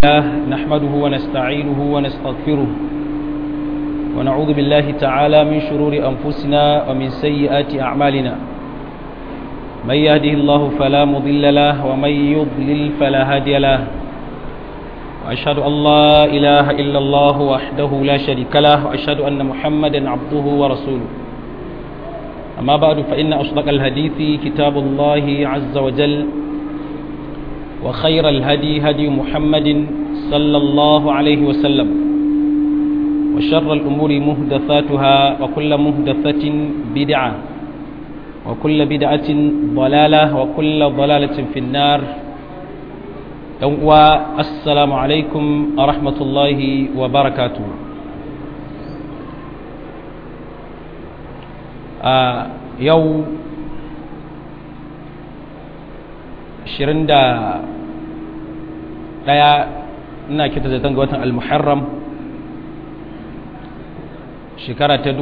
الله نحمده ونستعينه ونستغفره ونعوذ بالله تعالى من شرور أنفسنا ومن سيئات أعمالنا من يهده الله فلا مضل له ومن يضلل فلا هادي له وأشهد أن لا إله إلا الله وحده لا شريك له وأشهد أن محمدا عبده ورسوله أما بعد فإن أصدق الحديث كتاب الله عز وجل وخير الهدي هدي محمد صلى الله عليه وسلم وشر الأمور مهدثاتها وكل مهدثة بدعة وكل بدعة ضلالة وكل ضلالة في النار والسلام عليكم ورحمة الله وبركاته آه يوم 21 ina kita zaton ga watan al-muharram shekara ta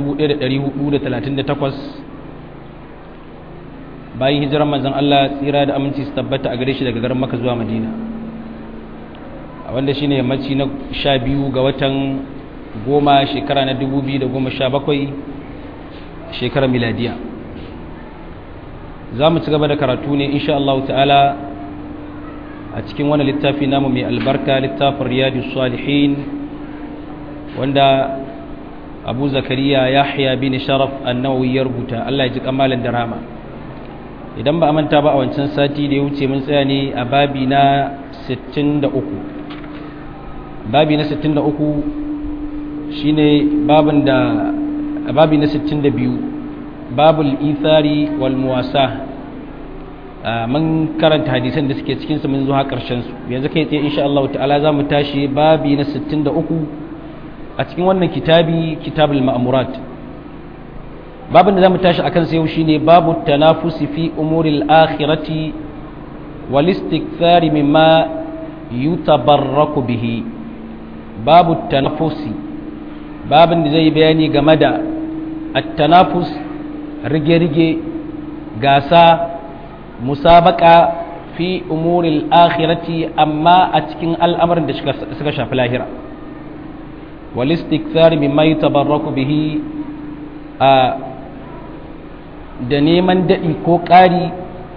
1438 bayan hijiran manzon Allah tsira da aminci su tabbata a gare shi daga garin Makka zuwa Madina a wanda shine yammaci na 12 ga watan goma shekara na 2017 shekarar miladiya za mu ci gaba da karatu ne insha Allah ta'ala a cikin wani littafi namu mai albarka littafin riyadu salihin wanda abu zakariya yahya bin sharaf annawawi ya rubuta Allah ya ji kamalin da rama idan ba a manta ba a wancan sati da ya wuce mun tsaya ne a babi na 63 babi na 63 shine babin da babi na 62 babul ithari wal muwasa mun karanta hadisan da suke cikin su mun zo har karshen su yanzu kai tsaye insha Allah ta'ala zamu tashi babi na 63 a cikin wannan kitabi kitabul ma'murat babin da zamu tashi akan sa yau shine babu tanafusi fi umuril akhirati wal istikthari mimma yutabarraku bihi babu tanafusi babin da zai bayani game da at-tanafus rige-rige gasa musabaka fi umuril akhirati amma a cikin al'amarin da suka shafi lahira wal istikthar mimma yatabarraku bihi a da neman daɗi ko ƙari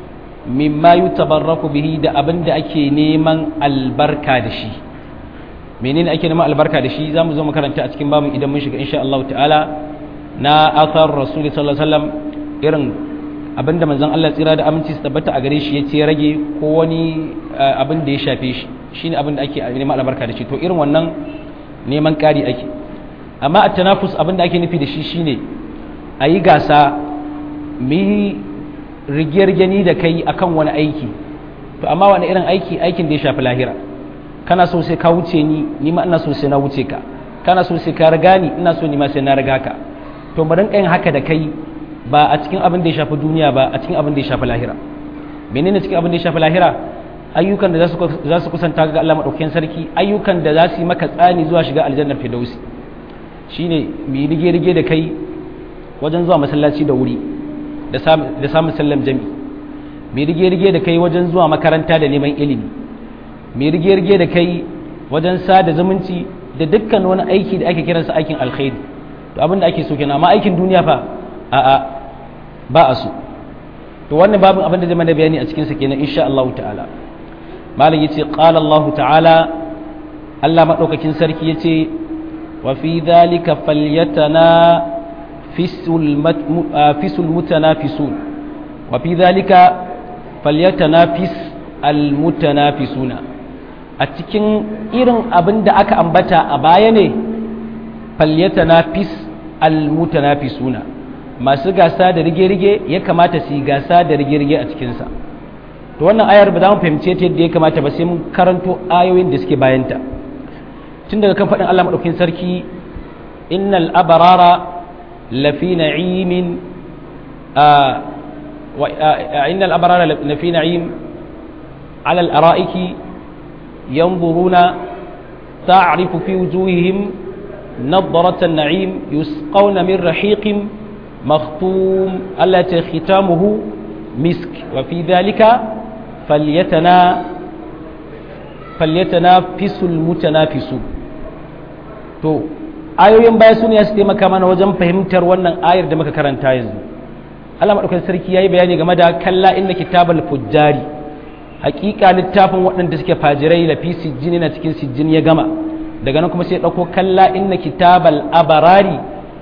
mimma yatabarraku bihi da abin da ake neman albarka da shi menene ake neman albarka da shi zamu zo makaranta a cikin babu idan mun shiga insha Allah ta'ala na athar rasuli sallallahu alaihi wasallam irin abinda manzon Allah tsira da aminci su tabbata a gare shi ya ce rage ko wani abin da ya shafe shi shine abin da ake neman albarka da shi to irin wannan neman ƙari ake amma a tanafus abin da ake nufi da shi shine a yi gasa mi rigiyar-gani da kai akan wani aiki to amma wani irin aiki aikin da ya shafi lahira kana so sai ka wuce ni ni ma ina so sai na wuce ka kana so sai ka riga ni ina so ni ma sai na riga ka to mu rinka yin haka da kai ba a cikin abin da ya shafi duniya ba a cikin abin da ya shafi lahira menene cikin abin da ya shafi lahira ayyukan da za su kusanta ga Allah madaukakin sarki ayyukan da za su yi maka tsani zuwa shiga aljannar firdausi shine mu rige rige da kai wajen zuwa masallaci da wuri da samun sallam jami mu rige rige da kai wajen zuwa makaranta da neman ilimi mu rige rige da kai wajen sada zumunci da dukkan wani aiki da ake kiransa aikin alkhairi to abin da ake so kenan amma aikin duniya fa a'a ba a so to wannan babin abin da zai mana bayani a cikin sa kenan insha Allah ta'ala malam yace qala Allah ta'ala Allah madaukakin sarki yace wa fi dhalika falyatana fisul fisul mutanafisun wa fi dhalika falyatanafis almutanafisuna a cikin irin abin da aka ambata a baya ne falyatanafis almutanafisuna masu gasa da rige-rige ya kamata su yi gasa da rige-rige a cikinsa to wannan ayar ba za mu fahimce ta yadda ya kamata ba sai mun karanto ayoyin da suke bayanta tun daga kan faɗin Allah maɗaukin sarki innal abarara lafi na'imin innal abarara lafi na'im ala al-ara'iki yanzuruna ta'rifu fi wujuhihim نظرة النعيم يسقون من رحيق مختوم التي ختامه مسك وفي ذلك فليتنا falyatanafisul mutanafisu to ayoyin baya su ne su taimaka mana wajen fahimtar wannan ayar da muka karanta yanzu Allah madaukakin sarki yayi bayani game da kalla inna kitabal fujjari hakika littafin waɗanda suke fajirai da fi sijjini na cikin sijjini ya gama daga nan kuma sai ɗauko kalla inna kitabal abarari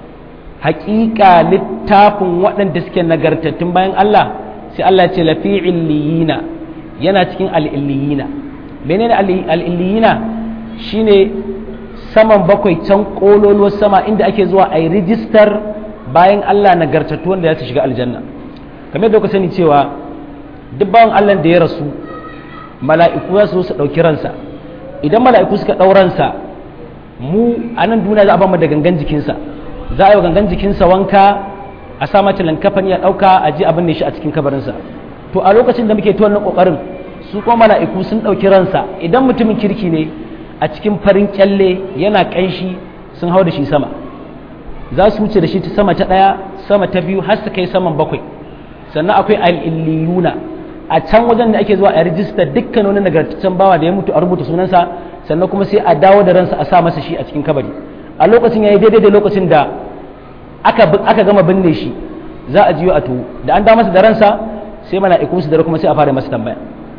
hakika littafin waɗanda suke nagartattun bayan Allah sai Allah ce lafi illiyina yana cikin al'illiyina menene al'illiyina shine saman bakwai can kololuwar sama inda ake zuwa a yi rijistar bayan Allah nagartattu wanda ya su shiga aljanna kamar da ku sani cewa duk bawan Allah da ya rasu mala'iku za su su ɗauki ransa idan mala'iku suka ɗau ransa mu a nan duniya za a ba mu da gangan jikinsa za a yi wa gangan jikinsa wanka a sa mace lankafani ya ɗauka a ji abin ne shi a cikin kabarinsa to a lokacin da muke ta wannan ƙoƙarin su kuma mala'iku sun ɗauki ransa idan mutumin kirki ne a cikin farin kyalle yana ƙanshi sun hau da shi sama za su wuce da shi ta sama ta ɗaya sama ta biyu har su kai saman bakwai sannan akwai al'illiyuna a can wajen da ake zuwa a rijista dukkan wani nagartaccen bawa da ya mutu a rubuta sunansa sannan kuma sai a dawo da ransa a sa masa shi a cikin kabari a lokacin ya yi daidai da lokacin da aka gama binne shi za a jiyo a tuwo da an da masa da ransa sai mala'iku su dare kuma sai a fara masa tambaya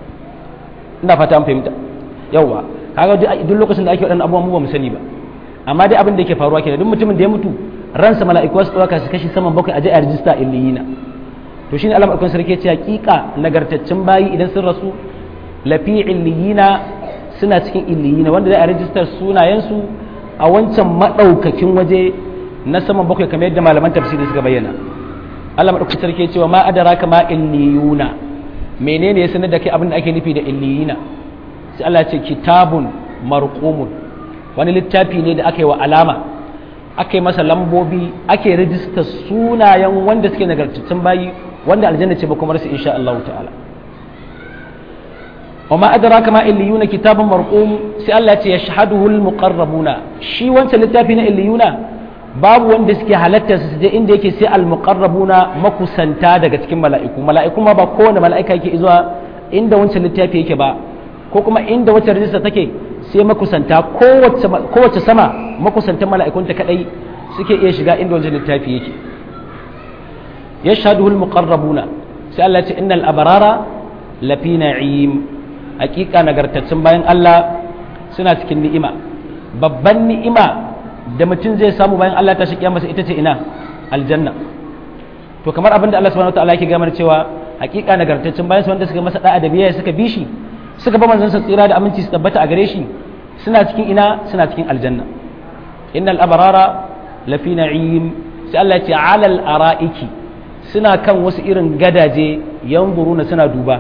ina fata an fahimta yawwa kaga duk lokacin da ake waɗannan abubuwan mu ba mu sani ba amma dai abin da yake faruwa kenan duk mutumin da ya mutu ransa mala'iku su ɗauka su kashi saman bakwai a je a rijista illiyina to shine Allah madaukakin sarki ya ce hakika nagartaccen bayi idan sun rasu lafi illiyina suna cikin illiyina wanda za a rijistar sunayensu a wancan madaukakin waje na saman bakwai kamar yadda malaman tafsiri suka bayyana Allah madaukakin sarki ya ce wa ma adraka ma illiyuna menene ya sanar da kai abin da ake nufi da illiyina sai Allah ya ce kitabun marqumun wani littafi ne da aka yi wa alama aka yi masa lambobi ake rijista sunayen wanda suke nagartattun bayi wanda aljanna ce ba kuma rasu insha Allah ta'ala wa ma adraka ma illiyuna kitabun marqum sai Allah ya ce yashhaduhu almuqarrabuna shi wancan littafi na illiyuna babu wanda suke halatta su je inda yake sai almuqarrabuna makusanta daga cikin mala'iku mala'iku ma ba kowane mala'ika yake zuwa inda wancan littafi yake ba ko kuma inda wacce rijista take sai makusanta kowace sama makusantan mala'ikunta kadai suke iya shiga inda wajen littafi yake yashhaduhu almuqarrabuna sai Allah ya ce innal abrara lafi na'im hakika nagartaccen bayan Allah suna cikin ni'ima babban ni'ima da mutum zai samu bayan Allah ta shi masa ita ce ina aljanna to kamar abin da Allah subhanahu wataala yake gamar cewa hakika nagartaccen bayan wanda suka masa da'a da biyayya suka bi shi suka ba manzon sa tsira da aminci su tabbata a gare shi suna cikin ina suna cikin aljanna innal abrara lafi na'im sai Allah ya ce alal ara'iki suna kan wasu irin gadaje yanzuruna suna duba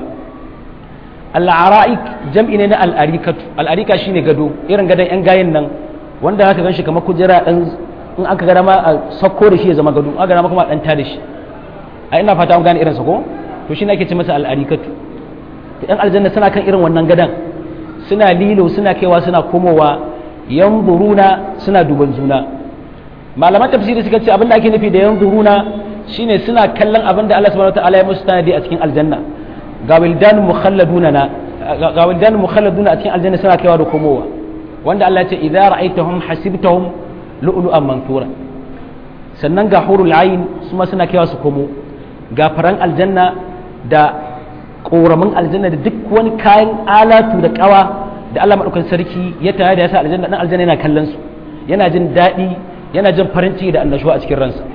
al'ara'ik jam'i ne na al'arikatu al'arika shine gado irin gadon yan gayen nan wanda aka ganshi kamar kujera dan in aka gada ma a sakko da shi ya zama gado aka gada ma kuma dan da shi a ina fata an gane irin sa ko to shine ake ce masa al'arikatu to yan aljanna suna kan irin wannan gadan suna lilo suna kaiwa suna komowa yanzuruna suna duban juna malaman tafsiri suka ce abin da ake nufi da yanzuruna shine suna kallon abin da Allah subhanahu wataala ya musu tanadi a cikin aljanna ga wildan mukhalladuna na ga wildan mukhalladuna a cikin aljanna suna kaiwa da komowa wanda Allah ya ce idza ra'aytahum hasibtahum lu'lu'an mansura sannan ga hurul ayn su ma suna kaiwa su komo ga faran aljanna da koramin aljanna da duk wani kayan alatu da kawa da Allah madaukakin sarki ya tare da yasa aljanna dan aljanna yana kallon su yana jin daɗi yana jin farin ciki da annashuwa a cikin ransa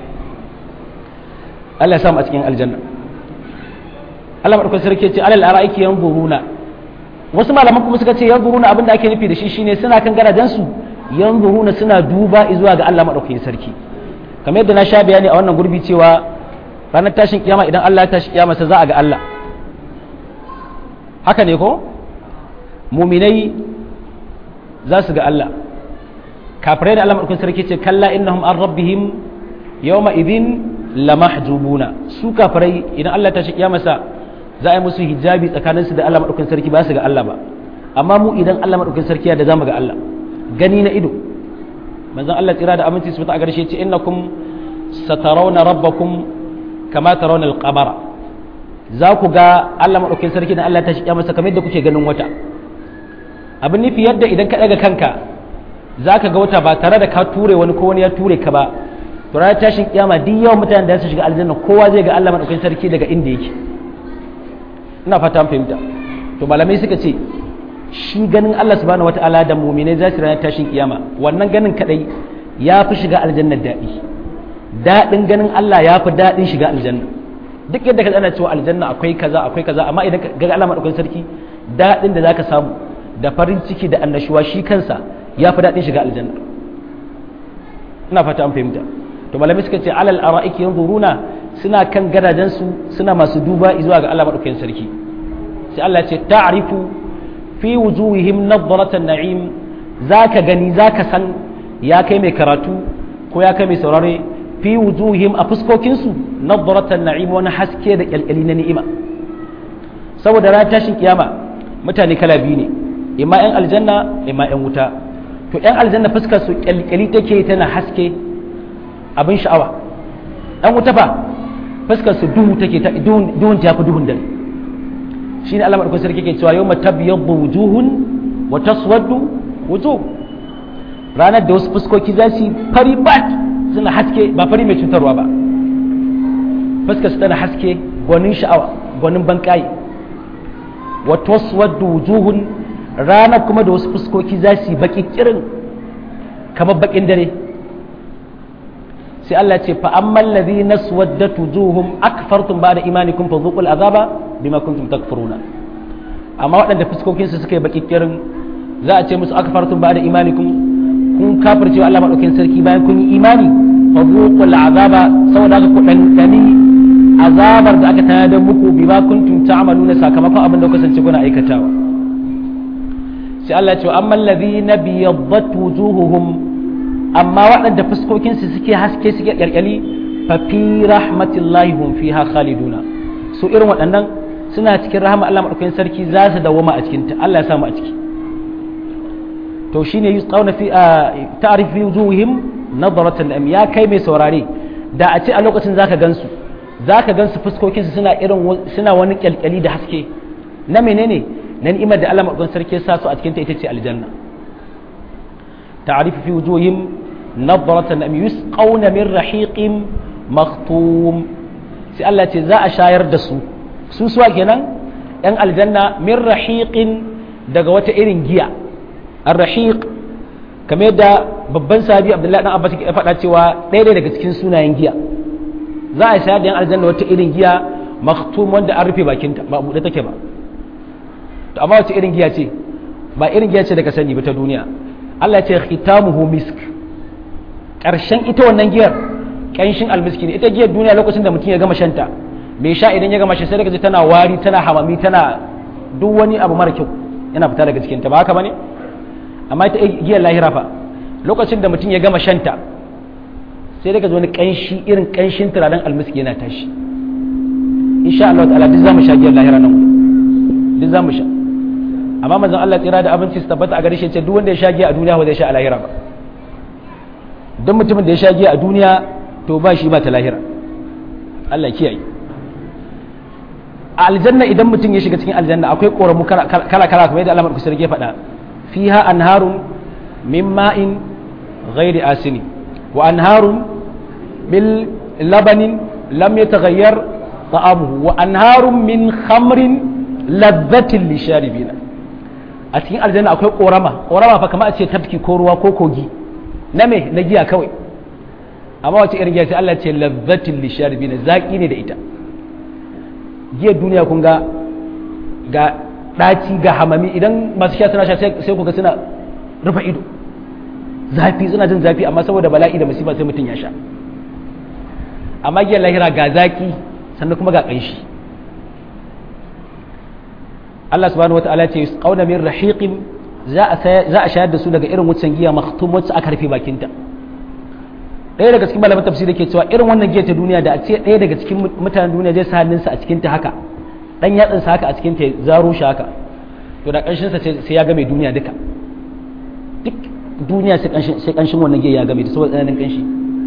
Allah ya samu a cikin aljanna Allah madaukakin sarki ya ce alal ara'iki yanzuruna wasu malaman kuma suka ce yanzuruna abin da ake nufi da shi shine suna kan garajen su yanzuruna suna duba zuwa ga Allah madaukakin sarki kamar yadda na sha bayani a wannan gurbi cewa ranar tashin kiyama idan Allah ya tashi kiyama sai za a ga Allah haka ne ko muminai za su ga Allah kafirai da Allah madaukakin sarki ce kalla innahum an rabbihim yawma idin lamahjubuna su kafirai idan Allah ta shi kiyamarsa za a yi musu hijabi tsakanin su da Allah madaukakin sarki ba su ga Allah ba amma mu idan Allah madaukakin sarki ya da zamu ga Allah gani na ido manzon Allah tsira da aminci su ta garshe ce innakum satarawna rabbakum kama tarawna al-qamara za ku ga Allah madaukakin sarki da Allah ta shi kiyamarsa kamar yadda kuke ganin wata abin nufi yadda idan ka daga kanka za ka ga wata ba tare da ka ture wani ko wani ya ture ka ba to ranar tashin kiyama duk yawan mutanen da su shiga aljanna kowa zai ga Allah madaukakin sarki daga inda yake ina fata an fahimta to malamai suka ce shi ganin Allah subhanahu wataala da mu'minai za su ranar tashin kiyama wannan ganin kadai ya fi shiga aljanna daɗi daɗin ganin Allah ya fi daɗin shiga aljanna duk yadda ka tsana cewa aljanna akwai kaza akwai kaza amma idan ka ga Allah madaukakin sarki daɗin da zaka samu da farin ciki da annashuwa shi kansa ya fi daɗin shiga aljanna ina fata an fahimta to malamai suka ce alal ara'iki yanzuruna suna kan gadajensu suna masu duba zuwa ga Allah madaukakin sarki sai Allah ce ta'rifu fi wujuhihim nadratan na'im zaka gani zaka san ya kai mai karatu ko ya kai mai saurare fi wujuhihim a fuskokinsu nadratan na'im wani haske da kyalkyali na ni'ima saboda ran tashin kiyama mutane kala biyu ne imma yan aljanna imma yan wuta to yan aljanna fuskar su kyalkyali take tana haske abin sha'awa yan wuta fa fuskar su duhu take ta duhun ta fi duhun dare shine Allah madaukakin sarki ke cewa yawma tabyaddu wujuhun wa taswaddu wujuh ranar da wasu fuskoki za su fari bat suna haske ba fari mai cutarwa ba fuskar su tana haske gwanin sha'awa gwanin bankayi wa taswaddu wujuhun ranar kuma da wasu fuskoki za su baki kirin kamar bakin dare sai Allah ce fa ammal ladhina swaddat wujuhum akfartum ba'da imanikum fa dhuqul azaba bima kuntum takfuruna amma waɗanda fuskokin su suka yi baki kirin za a ce musu akfartum ba'da imanikum kun kafirce wa Allah madaukakin sarki bayan kun yi imani fa dhuqul azaba saboda haka ku dandani azabar da aka tayar da muku bima kuntum ta'maluna sakamakon abin da kuka kasance kuna aikatawa sai Allah ya ce amma alladhina biyaddat wujuhuhum amma waɗanda fuskokinsu suke haske suke ƙyalƙyali fa fi rahmatillahi hum fiha khaliduna su irin waɗannan suna cikin rahama Allah madaukakin sarki za su dawoma a cikin ta Allah ya samu a ciki to shine yusqawna fi ta'rif fi wujuhihim nadratan am ya kai mai saurare da a ce a lokacin zaka gansu zaka gansu fuskokinsu suna irin suna wani ƙyalƙyali da haske na menene na ni'imar da Allah madaukakin sarki ya sa su a cikin ta ita ce aljanna تعرف في وجوههم نظرة أم يسقون من رحيق مختوم sai Allah ce za a shayar da su su suwa kenan yan aljanna min rahiqin daga wata irin giya ar-rahiq kamar yadda babban sahabi Abdullahi dan Abbas ya faɗa cewa ɗaya daga cikin sunayen giya za a shayar da yan aljanna wata irin giya maktum wanda an rufe bakinta ba buɗe take ba to amma wace irin giya ce ba irin giya ce daga sani ba ta duniya Allah ce khitamuhu misk ƙarshen ita wannan giyar ƙanshin almiski ne ita giyar duniya lokacin da mutum ya gama shanta mai sha idan ya gama shi sai daga tana wari tana hamami tana duk wani abu mara kyau yana fita daga cikinta ba haka bane amma ita giyar lahira fa lokacin da mutum ya gama shanta sai daga wani ƙanshi irin ƙanshin turaren almiski yana tashi insha Allah ta'ala duk zamu sha giyar lahira nan duk zamu sha amma manzon Allah tsira da abinci su tabbata a gare shi ce duk wanda ya sha giya a duniya ba zai sha a lahira ba don mutumin da ya sha giya a duniya to ba shi ba ta lahira Allah kiyaye a aljanna idan mutum ya shiga cikin aljanna akwai koramu kala kala kamar yadda Allah madaukakin sarki ya faɗa fiha anharun min ma'in ghairi asini wa anharun bil labanin lam yataghayyar ta'amuhu wa anharun min khamrin ladhatin lisharibina a cikin aljanna akwai korama korama fa kamar a ce tafki ko ruwa ko kogi na me na giya kawai amma wace irin giya sai Allah ce lazzatin lisharibina zaki ne da ita giyar duniya kun ga ga daci ga hamami idan masu sha suna sha sai ku ga suna rufe ido zafi suna jin zafi amma saboda bala'i da musiba sai mutum ya sha amma giyar lahira ga zaki sannan kuma ga ƙanshi Allah subhanahu wa ta'ala ce qauna min rahiqin za a shayar da su daga irin wucin giya maktum wacce aka rufe bakinta ɗaya daga cikin malaman tafsiri ke cewa irin wannan giya ta duniya da a ce ɗaya daga cikin mutanen duniya zai sa hannunsa a cikin ta haka dan yatsinsa haka a cikin ta zaro shi haka to da ƙanshin sa sai ya game duniya duka duk duniya sai ƙanshin sai ƙanshin wannan giya ya game ta saboda tsananin ƙanshi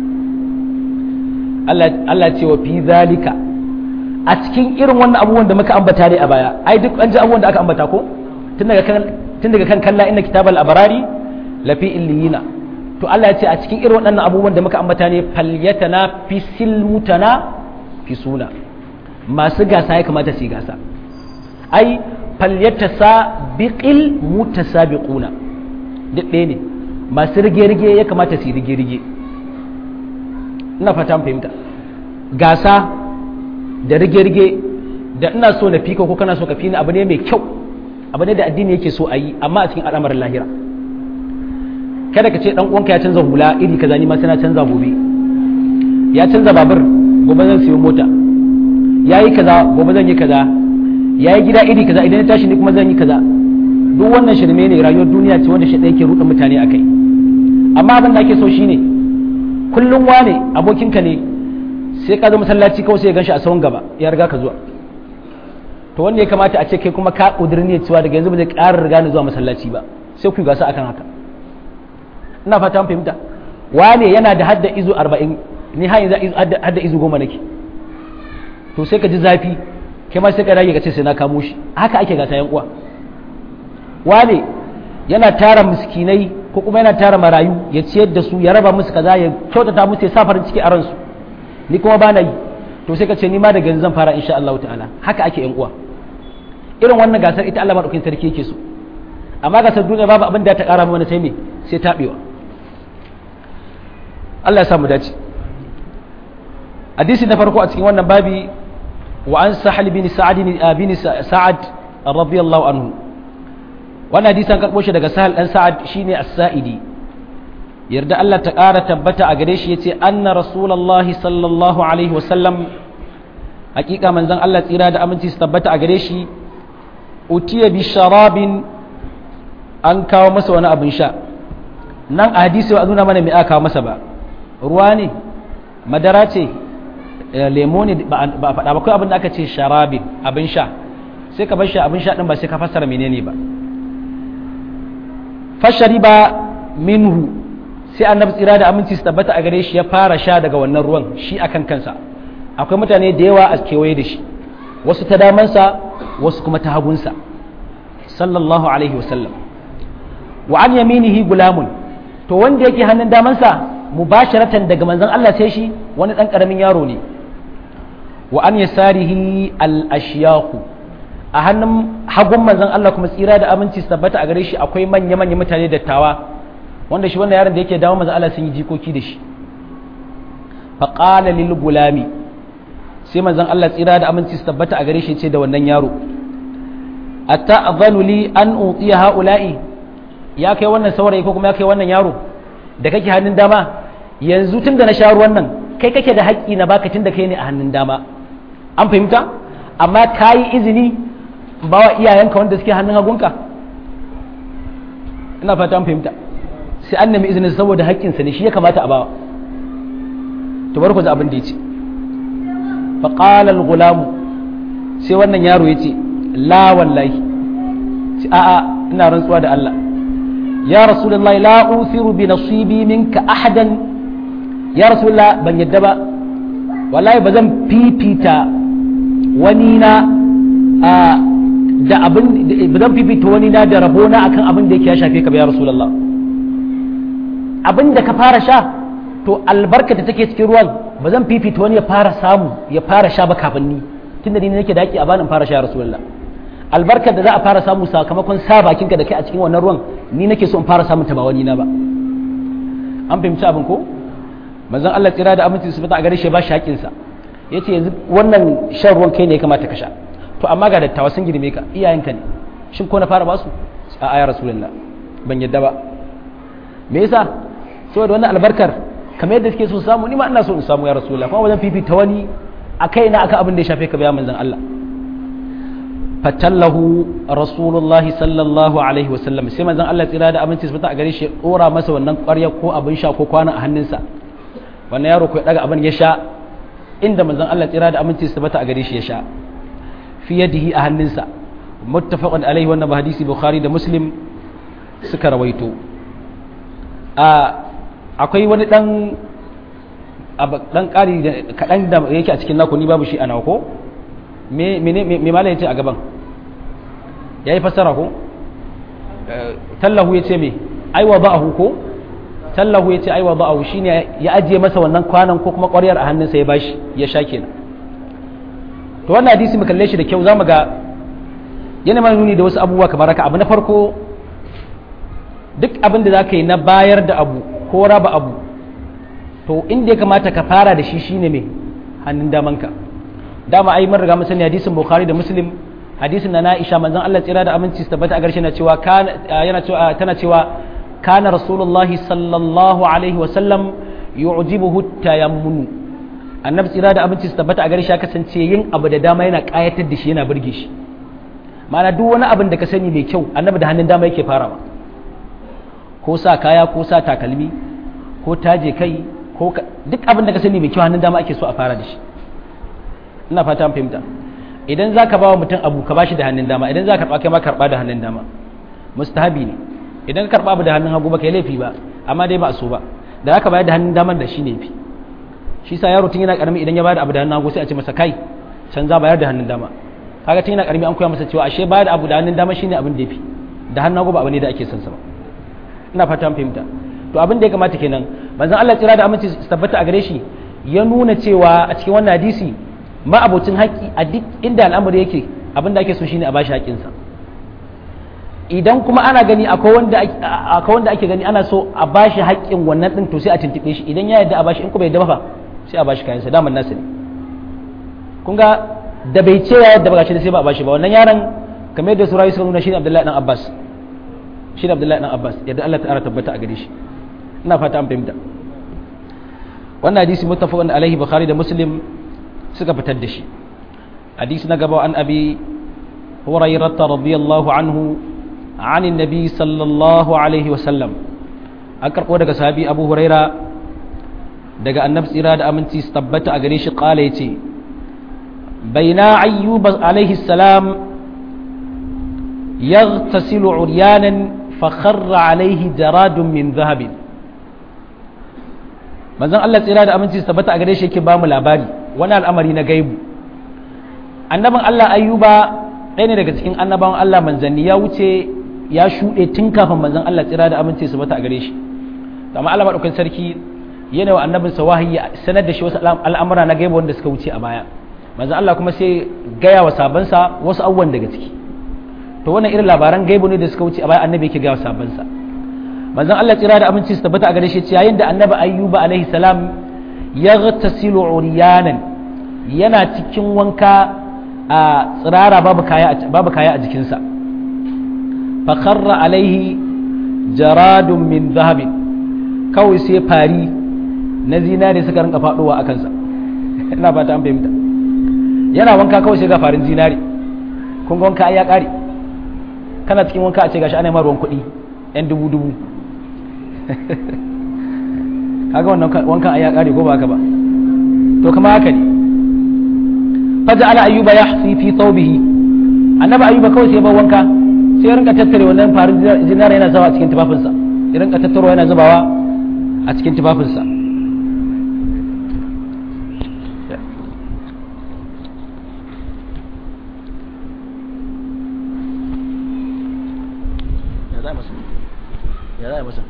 Allah Allah ce wa fi zalika a cikin irin wannan abubuwan da muka ambata ne a baya ai duk an ji abubuwan da aka ambata ko tun daga kan tun daga kan kalla inna kitabal abarari lafi illiyina to Allah ya ce a cikin irin waɗannan abubuwan da muka ambata ne falyatana fi silmutana fi suna masu gasa ya kamata su yi gasa ai falyatasa biqil mutasabiquna duk ɗaya ne masu rige-rige ya kamata su yi rige-rige ina fata fahimta gasa da rige-rige da ina so na fika ko kana so ka fi ni abu ne mai kyau abu ne da addini yake so a yi amma a cikin al'amarin lahira kada ka ce dan uwanka ya canza hula iri kaza ni ma sai na canza gobe ya canza babur gobe zan siyo mota yayi kaza gobe zan yi kaza yayi gida iri kaza idan ya tashi ni kuma zan yi kaza duk wannan shirme ne rayuwar duniya ce wanda shi ɗaya ke ruɗa mutane akai amma abin da ake so shine kullum wane abokinka ne sai ka zo masallaci kawai sai ya ganshi a sahun gaba ya riga ka zuwa to wanda ya kamata a ce kai kuma ka ƙudurin cewa daga yanzu ba zai ƙara riga ni zuwa masallaci ba sai ku gasa akan haka ina fata an fahimta wane yana da hadda izu arba'in ni har yanzu hadda izu goma nake to sai ka ji zafi kai ma sai ka rage ka ce sai na kamo shi haka ake gasa yan uwa wane yana tara miskinai ko kuma yana tara marayu ya ciyar da su ya raba musu kaza ya kyautata musu ya sa farin ciki a ransu ni kuma ba na yi to sai ka ce ni ma daga yanzu zan fara insha Allah ta'ala haka ake yan uwa irin wannan gasar ita Allah madaukakin sarki yake so amma gasar duniya babu abin da ta kara mana sai me sai tabewa Allah ya samu dace hadisi na farko a cikin wannan babi wa an sahal bin sa'ad bin sa'ad radiyallahu anhu wannan hadisi an karbo shi daga sahal dan sa'ad shine as-sa'idi yarda Allah ta ƙara tabbata a gare shi yace anna rasulullahi sallallahu alaihi wasallam hakika manzon Allah tsira da aminci su tabbata a gare shi utiya bi sharabin an kawo masa wani abin sha nan a hadisi ba nuna mana me aka kawo masa ba ruwa ne madara ce lemo ne ba a faɗa ba kai abin da aka ce sharabin abin sha sai ka bar shi abin sha din ba sai ka fassara menene ba fashari ba minhu sai annabi tsira da aminci su tabbata a gare shi ya fara sha daga wannan ruwan shi akan kansa akwai mutane da yawa a kewaye da shi wasu ta damansa wasu kuma ta hagunsa sallallahu alaihi wasallam wa an yaminihi gulamun to wanda yake hannun damansa mubasharatan daga manzon Allah sai shi wani dan karamin yaro ne wa an yasarihi al ashyaqu a hannun hagun manzon Allah kuma tsira da aminci su tabbata a gare shi akwai manya manya mutane dattawa wanda shi wannan yaron da yake dawo manzon Allah sun yi jikoki da shi fa qala lil gulami sai manzon Allah tsira da aminci su tabbata a gare shi ce da wannan yaro ata'zanu li an utiya haula'i ya kai wannan saurayi ko kuma ya kai wannan yaro da kake hannun dama yanzu tun da na sha ruwan nan kai kake da haƙƙi na baka tun da kai ne a hannun dama an fahimta amma ka yi izini ba wa iyayenka wanda suke hannun hagunka ina fata an fahimta sai an nemi izinin saboda haƙƙinsa ne shi ya kamata a bawa to bar ku za abin da ya ce faƙala gulamu sai wannan yaro ya ce la wallahi a'a ina rantsuwa da Allah ya rasulullahi la uthiru bi nasibi minka ahadan ya rasulullah ban yadda ba wallahi ba zan fifita wani na da abin ba zan fifita wani na da rabona akan abin da yake ya shafe ka ba ya rasulullah abin da ka fara sha to albarka da take cikin ruwan ba zan fifita wani ya fara samu ya fara sha ba kafin ni tunda ni nake daki a banin fara sha ya rasulullah albarkar da za a fara samu sakamakon sa bakinka da kai a cikin wannan ruwan ni nake so in fara samun ta ba wani na ba an fahimci abin ko manzon Allah tsira da aminci su fita a gare shi ba shi haƙin sa yace yanzu wannan shan ruwan kai ne ya kamata ka sha to amma ga dattawa sun girme ka iyayenka ne shin ko na fara basu a aya rasulullah ban yadda ba me yasa saboda wannan albarkar kamar yadda suke so samu ni ma ina so in samu ya rasulullah kuma wajen fifita wani a kaina akan abin da ya shafe ka bayan manzon Allah fatallahu rasulullahi sallallahu alaihi wasallam sai manzon Allah tsira da aminci su a gare shi dora masa wannan ƙwarya ko abin sha ko kwana a hannunsa wannan yaro ko ya daga abin ya sha inda manzon Allah tsira da aminci su a gare shi ya sha fi yadihi a hannunsa muttafaqun alaihi wannan ba hadisi bukhari da muslim suka rawaito a akwai wani dan dan ƙari kaɗan da yake a cikin naku ni babu shi a nawa ko me me me mala yace a gaban yayi fassara ko tallahu ya ce me ai wa ba'ahu ko tallahu ya ce ai wa ba'ahu shine ya ajiye masa wannan kwanan ko kuma ƙwaryar a hannunsa ya bashi ya sha kenan to wannan hadisi mu kalle shi da kyau zamu ga yana mana nuni da wasu abubuwa kamar haka abu na farko duk abin da zaka yi na bayar da abu ko raba abu to inda ya kamata ka fara da shi shine me hannun damanka dama ai mun riga mun sani hadisin bukhari da muslim hadisin na Aisha manzon Allah tsira da aminci su tabbata a garshe na cewa yana cewa tana cewa kana rasulullahi sallallahu alaihi wa sallam yu'jibuhu tayammunu annabi tsira da aminci su tabbata a garshe ya kasance yin abu da dama yana kayatar da shi yana burge shi ma'ana duk wani abin da ka sani mai kyau annabi da hannun dama yake farawa ko sa kaya ko sa takalmi ko taje kai ko duk abin da ka sani mai kyau hannun dama ake so a fara da shi ina fata fahimta idan za ka ba wa mutum abu ka ba shi da hannun dama idan za ka karɓa kai ma karɓa da hannun dama mustahabi ne idan ka karɓa abu da hannun hagu ba kai laifi ba amma dai ba a so ba da aka bayar da hannun daman da shi ne fi shi sa yaro tun yana karami idan ya bayar da abu da hannun hagu sai a ce masa kai can za bayar da hannun dama kaga tun yana karami an koya masa cewa ashe bayar da abu da hannun dama shine abin da yafi da hannun hagu ba abu ne da ake son sa ba ina fata an fahimta to abin da ya kamata kenan manzon Allah tsira da aminci su tabbata a gare shi ya nuna cewa a cikin wannan hadisi ma abocin haƙƙi a duk inda al'amari yake abin da ake so shine a bashi haƙƙinsa idan kuma ana gani akwai wanda akwai wanda ake gani ana so a bashi haƙƙin wannan din to sai a tuntube shi idan ya yarda a bashi in kuma bai yarda ba sai a bashi kayansa daman nasu ne kun ga da bai ce ya yarda ba gashi sai ba a bashi ba wannan yaron kamar yadda surayi suka nuna shi ne Abdullahi dan Abbas shi ne Abdullahi dan Abbas yadda Allah ta'ala tabbata a gare shi ina fata an fahimta wannan hadisi muttafaqun alaihi bukhari da muslim suka fitar da shi hadisi na gaba an abi hurairah radiyallahu anhu عن النبي صلى الله عليه وسلم أكرقوا دقى صحابي أبو هريرة دقى النفس إرادة أمنتي استبت أغريش قال يتي بين أيوب عليه السلام يغتسل عريانا فخر عليه جراد من ذهب manzon Allah tsira da aminci su tabbata a gare shi yake ba mu labari wani al'amari na gaibu annabin Allah ayyuba ɗaya ne daga cikin annabawan Allah manzanni ya wuce ya shuɗe tun kafin manzon Allah tsira da aminci su tabbata a gare shi amma Allah madaukakin sarki yana wa annabin sa wahayi sanar da shi wasu al'amura na gaibu wanda suka wuce a baya manzon Allah kuma sai gaya wa sabansa wasu abubuwan daga ciki to wannan irin labaran gaibu ne da suka wuce a baya annabi yake gaya wa sabansa manzon Allah tsira da aminci su tabbata a gare shi yayin da annabi ayyuba alaihi salam ya ghtasilu uriyanan yana cikin wanka a tsirara babu kaya babu kaya a jikinsa fa kharra alaihi jaradun min zahabin kawai sai fari na zinare suka rinka faduwa a kansa ina fata an fahimta yana wanka kawai sai ga farin zinare kun ga wanka ai ya kare kana cikin wanka a ce gashi ana yi ruwan kuɗi yan dubu dubu kaga wannan wankan ai ya kare ko ba haka ba to kama haka ne faja ala ayyuba yahsi fi thawbihi annabi ayyuba kawai sai ba wanka sai ya rinka tattare wannan farin zinara yana zawa a cikin tufafinsa ya rinka tattaro yana zubawa a cikin tufafinsa ya za masa ya za masa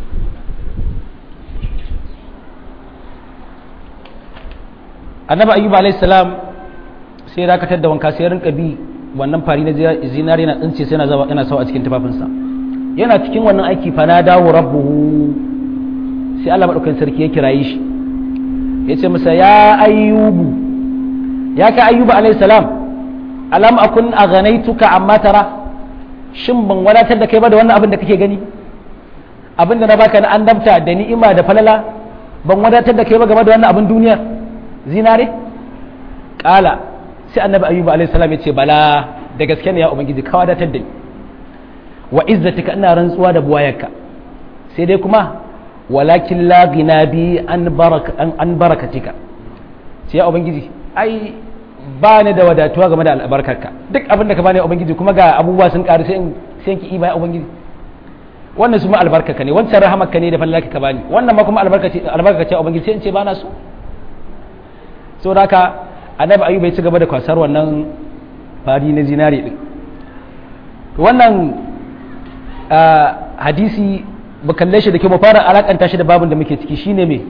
annabi ayyuba alayhi salam sai ya dakatar da wanka sai ya rinka bi wannan fari na zinari yana tsince sai yana yana sawa a cikin tufafinsa yana cikin wannan aiki fa na dawo rabbuhu sai Allah madaukakin sarki ya kiraye shi ya ce masa ya ayyubu ya ka ayyuba alayhi salam alam akun aganaituka amma tara shin ban wadatar da kai ba da wannan abin da kake gani abin da na baka na annabta da ni'ima da falala ban wadatar da kai ba game da wannan abin duniyar zinare kala sai annabi ayyuba alayhi salam ya ce bala da gaske ne ya ubangiji ka wadatar da ni wa izzatika ina rantsuwa da buwayarka sai dai kuma walakin la gina bi an baraka an barakatika sai ya ubangiji ai ba ni da wadatuwa game da albarkarka duk abin da ka bani ubangiji kuma ga abubuwa sun karu sai in sai ki iba ya ubangiji wannan su ma albarkarka ne wancan rahamarka ne da fallaka ka bani wannan ma kuma albarka ce albarka ce ubangiji sai in ce ba na so saboda haka annabi ayyuba ya ci gaba da kwasar wannan fari na zinari din wannan hadisi mu kalle shi da ke mu fara alakanta shi da babin da muke ciki shine me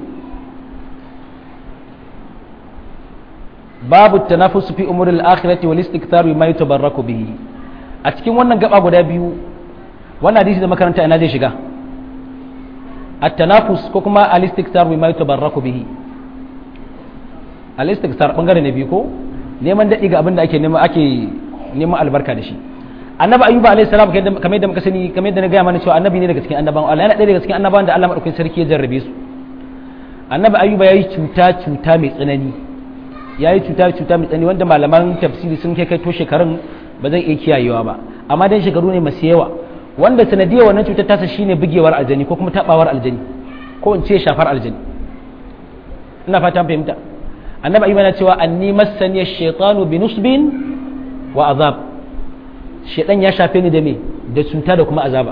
babu tanafusu fi umuril akhirati wal istikthar bima yatabarraku bihi a cikin wannan gaba guda biyu wannan hadisi da makaranta ina zai shiga at-tanafus ko kuma al-istikthar bima yatabarraku bihi al-istikthar bangare ne biyu ko neman dadi ga abin da ake nema ake neman albarka da shi annabi ayyuba alayhi salam kamar yadda muka sani kamar yadda na gaya mana cewa annabi ne daga cikin annabawan Allah yana ɗaya daga cikin annabawan da Allah madaukakin sarki ya jarrabe su annabi ayyuba yayi cuta cuta mai tsanani yayi cuta cuta mai tsanani wanda malaman tafsiri sun kai kai to shekarun ba zan iya kiyayewa ba amma dan shekaru ne masu yawa wanda sanadiyar wannan cutar tasa shine bugewar aljani ko kuma tabawar aljani ko in ce shafar aljani ina fata fahimta annabi ayyuba na cewa anni massani ash-shaytanu bi nusbin wa azab shaidan ya shafe ni da me da cuta da kuma azaba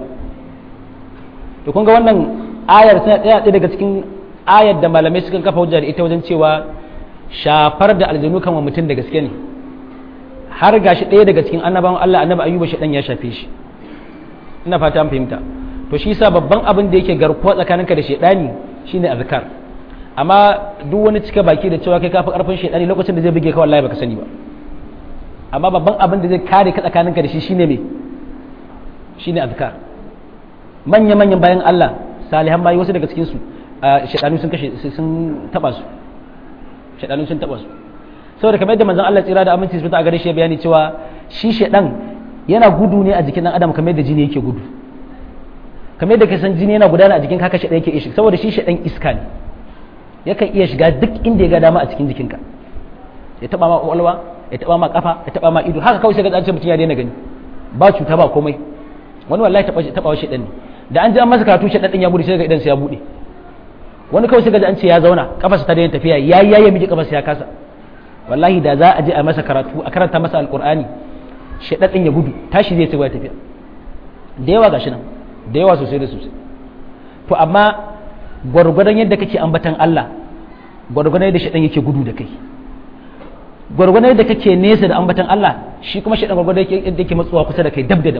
to kun ga wannan ayar tana ɗaya ɗaya daga cikin ayar da malamai sukan kafa hujja da ita wajen cewa shafar da aljanu kan wa mutum da gaske ne har gashi ɗaya daga cikin annabawan Allah annabi ayyuba shaidan ya shafe shi ina fata an fahimta to shi yasa babban abin da yake garkuwa tsakaninka da shaidani shine azkar amma duk wani cika baki da cewa kai kafi karfin shaidani lokacin da zai buge ka wallahi baka sani ba amma babban abin da zai kare ka tsakaninka da shi shine me shine azkar manya manyan bayan Allah salihan bayi wasu daga cikin su shaidanu sun kashe sun taba su shaidanu sun taba su saboda kamar yadda manzon Allah tsira da aminci su ta gare shi bayani cewa shi shaidan yana gudu ne a jikin dan adam kamar yadda jini yake gudu kamar yadda ka san jini yana gudana a jikin kaka shaidan yake ishi saboda shi shaidan iska ne yakan iya shiga duk inda ya ga dama a cikin jikinka ya taba ma kwakwalwa ya taba ma kafa ya taba ma ido haka kawai sai ga an ce mutum ya daina gani ba cuta ba komai wani wallahi taba taba wa shedan ne da an ji an masa karatu shedan din ya gudu sai ga idan sa ya bude wani kawai sai ga an ce ya zauna kafarsa ta daina tafiya ya ya ya miji kafarsa ya kasa wallahi da za a je a masa karatu a karanta masa alqur'ani shedan din ya gudu tashi zai sai ya tafiya da yawa gashi nan da yawa sosai da sosai to amma gwargwadon yadda kake ambatan Allah gwargwadon yadda shedan yake gudu da kai gwargwadon yadda kake nesa da ambatan Allah shi kuma shi gwargwadon yadda yake matsuwa kusa da kai dab da dab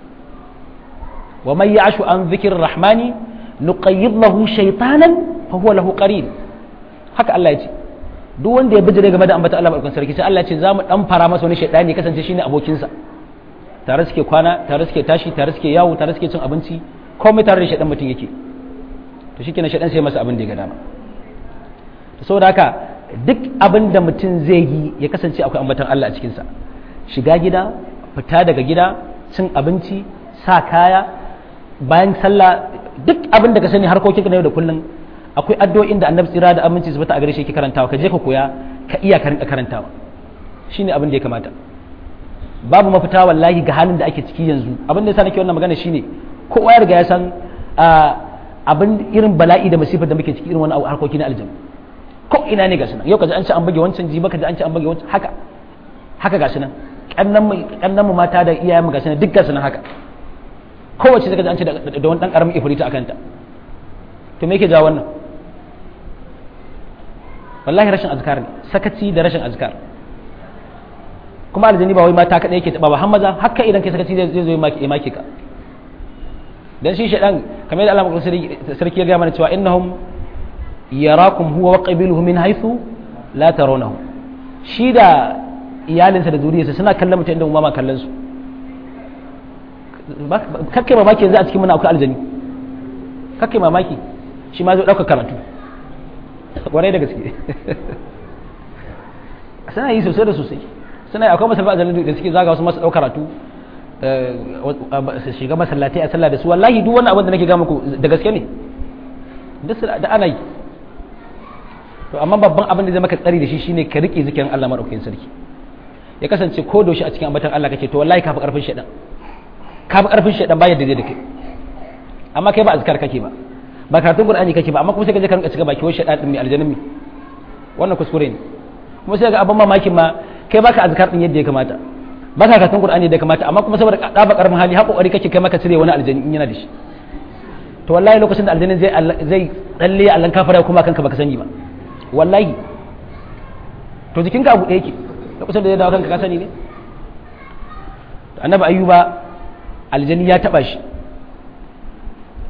wa man ya'shu an dhikrir rahmani nuqayyid lahu shaytanan fa huwa lahu qarin haka Allah ya ce duk wanda ya bijire game da ambatan Allah barkan sarki sai Allah ya ce zamu dan fara masa wani shaytani ya kasance shine abokin sa tare suke kwana tare suke tashi tare suke yawo tare suke cin abinci komai tare da shaytan mutum yake to shikenan shaytan sai masa abin da ya ga dama to saboda haka duk abin da mutum zai yi ya kasance akwai ambatan Allah a cikinsa shiga gida fita daga gida cin abinci sa kaya bayan sallah duk abin da ka sani harkokin na yau da kullum akwai addu'o'in da annabi tsira da aminci su bata a gare shi yake karantawa ka je ka koya ka iya ka rinka karantawa shine abin da ya kamata babu mafita wallahi ga halin da ake ciki yanzu abin da yasa nake wannan magana shine kowa ya riga ya san abin irin bala'i da masifar da muke ciki irin wani harkoki na aljanna ko ina ne gashi nan yau kaji an ce an buge wancan ji baka ji an ce an buge wancan haka haka gashi nan kannan mu kannan mu mata da iyayen mu gashi nan duk gashi nan haka kowace sai kaji an ce da wani dan karamin ifrita akan ta to me yake jawo wannan wallahi rashin azkar ne sakaci da rashin azkar kuma aljani ba wai mata kadai yake taba ba har maza haka idan kai sakaci zai zo ya maki ka dan shi shedan kamar yadda Allah sarki ya ga mana cewa innahum yarakum huwa wa qabiluhu min haythu la tarawnahu shi da iyalinsa da zuriyarsa suna kallon mutum inda ma kallon su kakkai mamaki yanzu a cikin muna akwai aljani kakkai mamaki shi ma zai ɗauka karatu kwarai da gaske suna yi sosai da sosai suna yi akwai masalba aljani da suke zaga wasu masu ɗauka karatu su shiga masallatai a sallah da su wallahi duk wani abin da nake ga muku da gaske ne da ana yi to amma babban abin da zai maka tsari da shi shine ka rike zikirin Allah madaukakin sarki ya kasance ko da shi a cikin ambatan Allah kake to wallahi ka fi karfin shedan ka fi karfin shedan ba yadda zai da kai amma kai ba azkar kake ba ba karatun qur'ani kake ba amma kuma sai ka je ka rinka cika baki wai shedan din mai aljannin mi wannan kuskure ne kuma sai ga abin mamakin ma kai baka azkar din yadda ya kamata baka karatun qur'ani da ya kamata amma kuma saboda ka ba karfin hali har kokari kake kai maka cire wani aljanni in yana da shi to wallahi lokacin da aljannin zai zai tsalle Allah kafara kuma kanka baka sani ba wallahi to jikinka abu ɗaya yake lokacin da zai dawo kanka ka sani ne annabi ayyuba aljani ya taba shi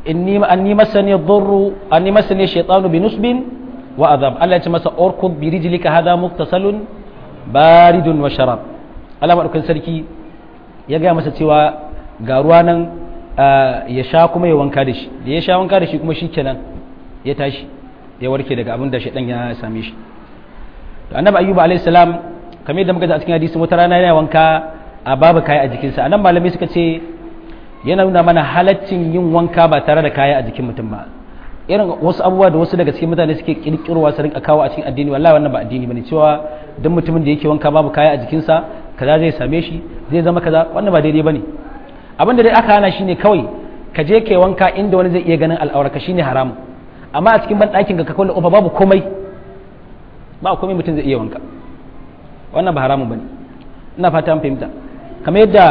inni anni masani dhurru anni masani shaytanu bi nusbin wa adhab Allah ya ce masa urkud bi rijlika hadha muktasalun baridun wa sharab Allah madaukakin sarki ya ga masa cewa ga ruwa nan ya sha kuma ya wanka da shi da ya sha wanka da shi kuma shikenan ya tashi ya warke daga abin da shaidan ya same shi to annabi ayyuba alayhi salam kamar yadda muka ji a cikin hadisi wata rana yana wanka a babu kaya a jikinsa anan malamai suka ce yana nuna mana halaccin yin wanka ba tare da kaya a jikin mutum ba irin wasu abubuwa da wasu daga cikin mutane suke kirkirowa su rinka kawo a cikin addini wallahi wannan ba addini bane cewa duk mutumin da yake wanka babu kaya a jikinsa kaza zai same shi zai zama kaza wannan ba daidai bane abin da dai aka hana shine kawai ka je kai wanka inda wani zai iya ganin al'auraka shine haramu amma a cikin banɗakin ka kawai ofa babu komai ba komai mutum zai iya wanka wannan ba haramun bane ina fata an fahimta kamar yadda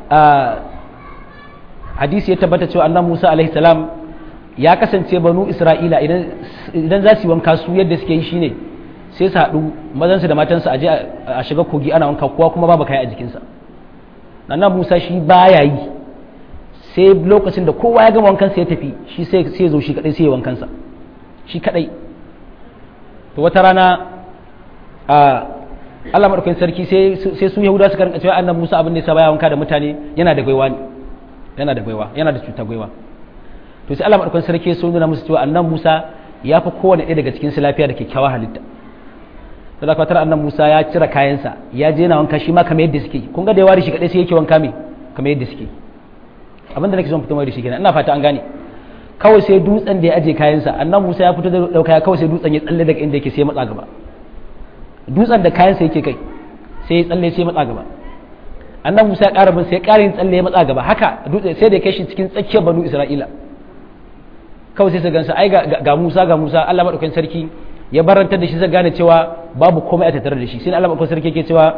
hadisi ya tabbata cewa annabi Musa alaihi salam ya kasance banu Isra'ila idan idan za su yi wanka su yadda suke yi shine sai su haɗu mazansu da matansu a je a shiga kogi ana wanka kowa kuma babu kai a jikinsa annabi Musa shi baya yi sai lokacin da kowa ya gama wankansa ya tafi shi sai ya zo shi kadai sai ya wankansa shi kadai to wata rana a Allah madaukakin sarki sai sai su Yahuda suka rinka cewa annabi Musa abin da yasa baya wanka da mutane yana da gwaiwa ne yana da gwaiwa yana da cutar gwaiwa to sai Allah madaukakin sarki sun nuna musu cewa annabi Musa ya fi kowane ɗaya daga cikin su lafiya da kyakkyawar halitta to da kwatar annabi Musa ya cire kayansa ya je yana wanka shi ma kamar yadda suke kun ga da yawa shi kadai sai yake wanka me kamar yadda suke abinda nake son fito mai da shi kenan ina fata an gane kawai sai dutsen da ya aje kayansa annan musa ya fito da dauka kawai sai dutsen ya tsalle daga inda yake sai matsa gaba dutsen da kayansa yake kai sai ya tsalle sai matsa gaba annan musa ya ƙara bin sai ya ƙara yin tsalle ya matsa gaba haka dutsen sai da ya kai shi cikin tsakiyar banu isra'ila kawai sai su gansa ai ga musa ga musa allah maɗaukakin sarki ya barantar da shi zai gane cewa babu komai a tattare da shi sai allah maɗaukakin sarki yake cewa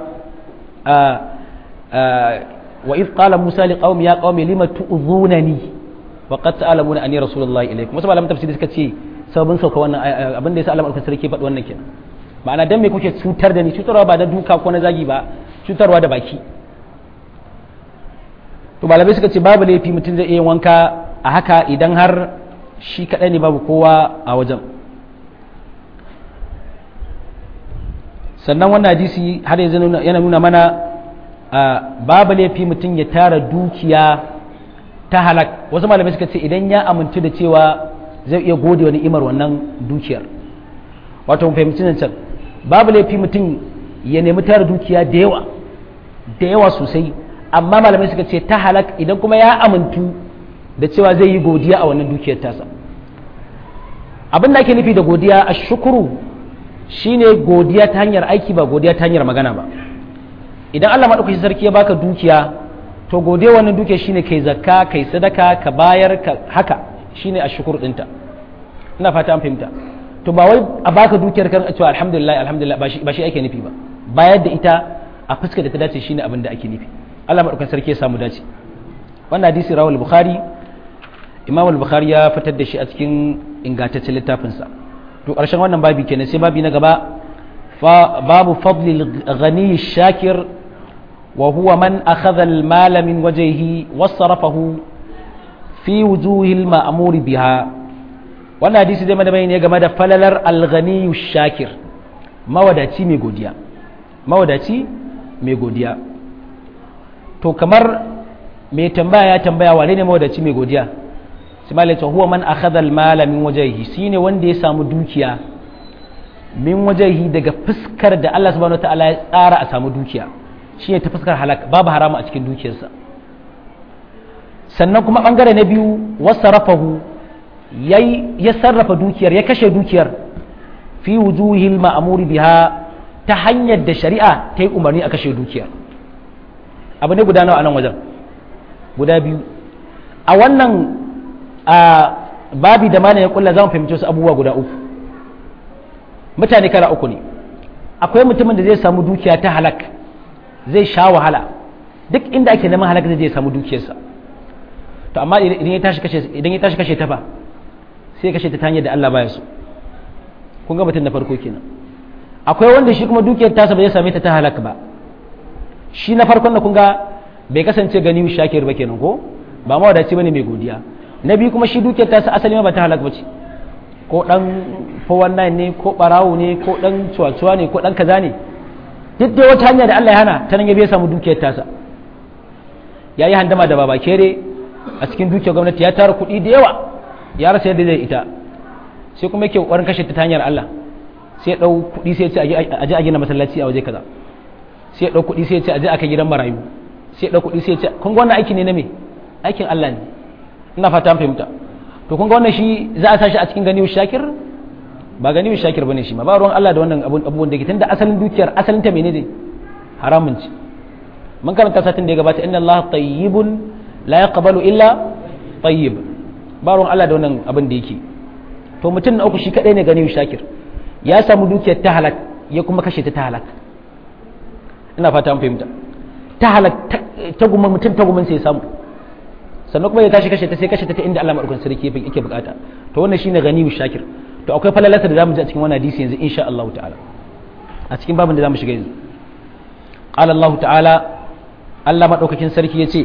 وإذ قال موسى لقوم يا قوم لم تؤذونني وقد تعلمون أني رسول الله إليكم wasu malaman tafsiri suka ce sabon sauka wannan abin da yasa Allah madaukakin sarki faɗi wannan kenan ma'ana dan me kuke cutar da ni cutarwa ba da duka ko na zagi ba cutarwa da baki to malamai suka ce babu laifi mutum zai iya wanka a haka idan har shi kadai ne babu kowa a wajen sannan wannan hadisi har yanzu yana nuna mana babu laifi mutum ya tara dukiya ta halak wasu malamai suka ce idan ya amintu da cewa zai iya gode wa ni'imar wannan dukiyar wato mu fahimci nan can babu laifi mutum ya nemi tara dukiya da yawa da yawa sosai amma malamai suka ce ta halak idan kuma ya amintu da cewa zai yi godiya a wannan dukiyar tasa abin da ake nufi da godiya a shukuru shine godiya ta hanyar aiki ba godiya ta hanyar magana ba idan Allah maɗaukaki sarki ya baka dukiya to gode wannan dukiya shine kai zakka kai sadaka ka bayar ka haka shine ashukur dinta ina fata an fahimta to ba wai a baka dukiyar kan cewa alhamdulillah alhamdulillah ba shi ba shi ake nufi ba bayar da ita a fuskar da ta dace shine abin da ake nufi Allah maɗaukakin sarki ya samu dace wannan hadisi rawal bukhari imam al-bukhari ya fitar da shi a cikin ingantaccen littafinsa to ƙarshen wannan babi kenan sai babi na gaba babu fadli ghani shakir wa huwa man akhadha al-mal min wajhihi wasarafahu fi wujuhi al-ma'mur biha wannan hadisi zai mana bayani game da falalar al-ghani shakir mawadaci mai godiya mawadaci mai godiya to kamar mai tambaya ya tambaya wane ne mawadaci mai godiya sai malai ce huwa man akhadha al-mala min wajhihi shine wanda ya samu dukiya min wajhihi daga fuskar da Allah subhanahu wataala ya tsara a samu dukiya shine ta fuskar halak babu haramu a cikin dukiyarsa sannan kuma bangare na biyu wasarafahu yayi ya sarrafa dukiyar ya kashe dukiyar fi wujuhil ma'muri biha ta hanyar da shari'a ta yi umarni a kashe dukiyar abu ne guda nawa a nan wajen guda biyu a wannan a babi da mana ya kulla za mu fahimci wasu abubuwa guda uku mutane kala uku ne akwai mutumin da zai samu dukiya ta halak zai sha wahala duk inda ake neman halak zai samu dukiyarsa to amma idan ya tashi kashe idan ya tashi kashe ta fa sai kashe ta ta hanyar da Allah baya so kun ga mutum na farko kenan akwai wanda shi kuma dukiyar tasa ba zai same ta ta halak ba shi na farkon da kun ga bai kasance gani shakir ba kenan ko ba mawadaci bane mai godiya na biyu kuma shi dukiyar ta sa asali ma ba ta halak bace ko dan 419 ne ko barawo ne ko dan cuwa ne ko dan kaza ne duk da wata hanya da Allah ya hana ta nan ya bai samu dukiyar tasa ya yi handama da baba kere a cikin dukiyar gwamnati ya tara kuɗi da yawa ya rasa yadda zai ita sai kuma yake ƙoƙarin kashe ta hanyar Allah sai ya ɗau kuɗi sai ya ce a je a gina masallaci a waje kaza sai ya ɗau kuɗi sai ya ce a je a kai gidan marayu sai ya ɗau kuɗi sai ya ce kun ga wannan aiki ne na me aikin Allah ne ina fata an fahimta to kun ga wannan shi za a sashi a cikin ganiyu shakir ba ganiyu shakir bane shi ma ba ruwan Allah da wannan abubuwan da ke tunda asalin dukiyar asalin ta menene haramun ce mun karanta satin da ya gabata inna Allah tayyibun la yaqbalu illa tayyib ba ruwan Allah da wannan abin da yake to mutum na uku shi kadai ne ganiyu shakir ya samu dukiyar ta halak ya kuma kashe ta ta halak ina fata an fahimta ta halak ta guma mutum ta gumin sai ya samu sannan kuma ya tashi kashe ta sai kashe ta ta inda Allah madaukakin sarki yake bukata to wannan shine ganiyu shakir to akwai falalata da zamu ji a cikin wannan hadisi yanzu insha Allah ta'ala a cikin babin da zamu shiga yanzu qala Allah ta'ala Allah madaukakin sarki yace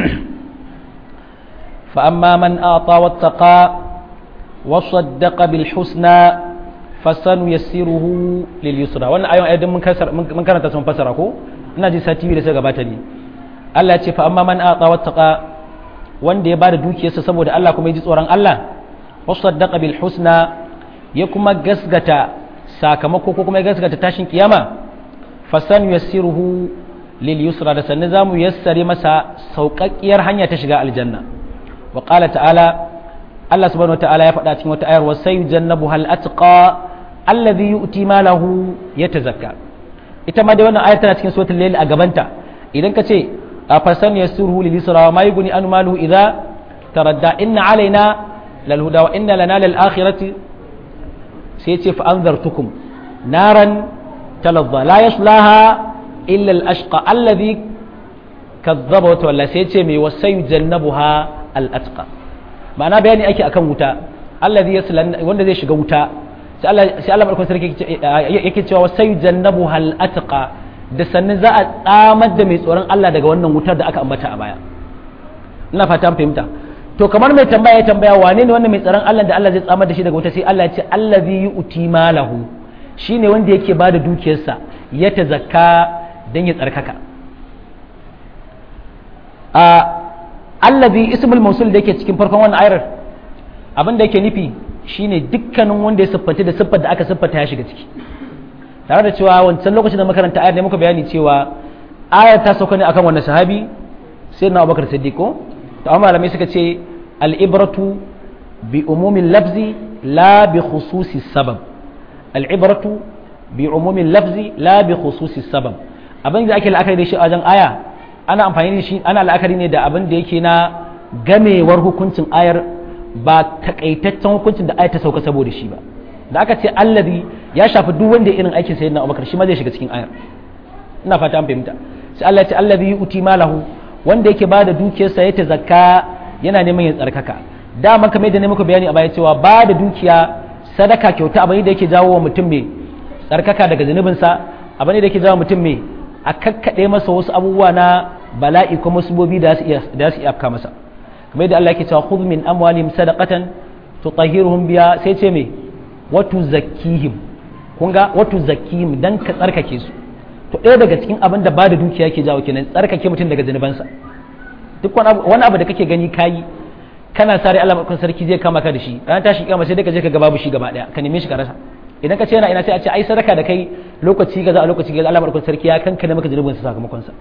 fa amma man ata wattaqa wa saddaqa bil husna fasanu yassiruhu lil yusra wannan ayon ayyadin mun mun karanta sun fasara ko ina ji sati biyu da suka gabata ne Allah ya ce fa amma man ata wattaqa wanda ya bada dukiyarsa saboda Allah kuma ya ji tsoron Allah wa saddaqa bil husna ya kuma gasgata sakamako ko kuma ya gasgata tashin kiyama fasan yassiruhu lil yusra da sannan zamu yassare masa sauƙaƙƙiyar hanya ta shiga aljanna wa qala ta'ala Allah subhanahu wata'ala ya faɗa cikin wata ayar wa sayujannabu hal atqa alladhi yu'ti malahu yatazakka ita ma dai wannan ayar tana cikin suratul layl a gabanta idan ka ce a fasan yassiruhu lil yusra wa ma yughni an maluhu idza taradda inna alaina lal huda wa inna lana lil akhirati sai ce fa anzartukum naran talazza la yaslaha illa al-ashqa alladhi kazzaba wa tawalla sai ce mai wasayu jannabuha al-atqa ma'ana bayani ake akan wuta alladhi yaslan wanda zai shiga wuta sai Allah sai Allah barkon sarki yake cewa wasayu jannabuha al-atqa da sannan za a tsamar da mai tsoron Allah daga wannan wutar da aka ambata a baya ina fata an fahimta to kamar mai tambaya ya tambaya wane ne wannan mai tsaron Allah da Allah zai tsamar da shi daga wuta sai Allah ya ce allazi yu'ti malahu shine wanda yake bada dukiyarsa ya tazakka dan ya tsarkaka a allazi ismul mausul da yake cikin farkon wannan ayar abin da yake nufi shine dukkanin wanda ya siffanta da siffar da aka siffata ya shiga ciki tare da cewa wancan lokacin da makaranta ayar ne muka bayani cewa ayar ta sauka ne akan wannan sahabi sai na Abubakar Siddiq ko to amma malamai suka ce al'ibratu bi umumin lafzi la bi khususi sabab al'ibratu bi umumin lafzi la bi khususi sabab abin da ake la'akari da shi a wajen aya ana amfani da shi ana la'akari ne da abin da yake na gamewar hukuncin ayar ba takaitaccen hukuncin da ayar ta sauka saboda shi ba da aka ce allazi ya shafi duk wanda irin aikin sayyidina Abubakar shi ma zai shiga cikin ayar ina fata an fahimta sai Allah ya ce allazi yu'ti malahu wanda yake ba da dukiyarsa ya ta zakka yana neman ya tsarkaka dama kamar yadda ne muka bayani a baya cewa ba da dukiya sadaka kyauta abin da yake jawo wa mutum mai tsarkaka daga zunubinsa abin da yake jawo mutum mai a kakkaɗe masa wasu abubuwa na bala'i ko musibobi da su iya afka masa kamar yadda Allah yake cewa khudh min amwalihim sadaqatan tutahhiruhum biya sai ce me watu zakkihim kun ga watu zakkihim dan ka tsarkake su to ɗaya daga cikin abin da ba da dukiya ke jawo kenan tsarkake mutum daga zunubansa duk wani abu da kake gani kayi kana sare Allah makon sarki zai kama ka da shi ranar tashi kiyama sai dai ka je ka ga babu shi gaba daya ka neme shi ka rasa idan ka ce yana ina sai a ce ai sadaka da kai lokaci gaza a lokaci gaza Allah makon sarki ya kanka da maka zunubin sa sakamakon sa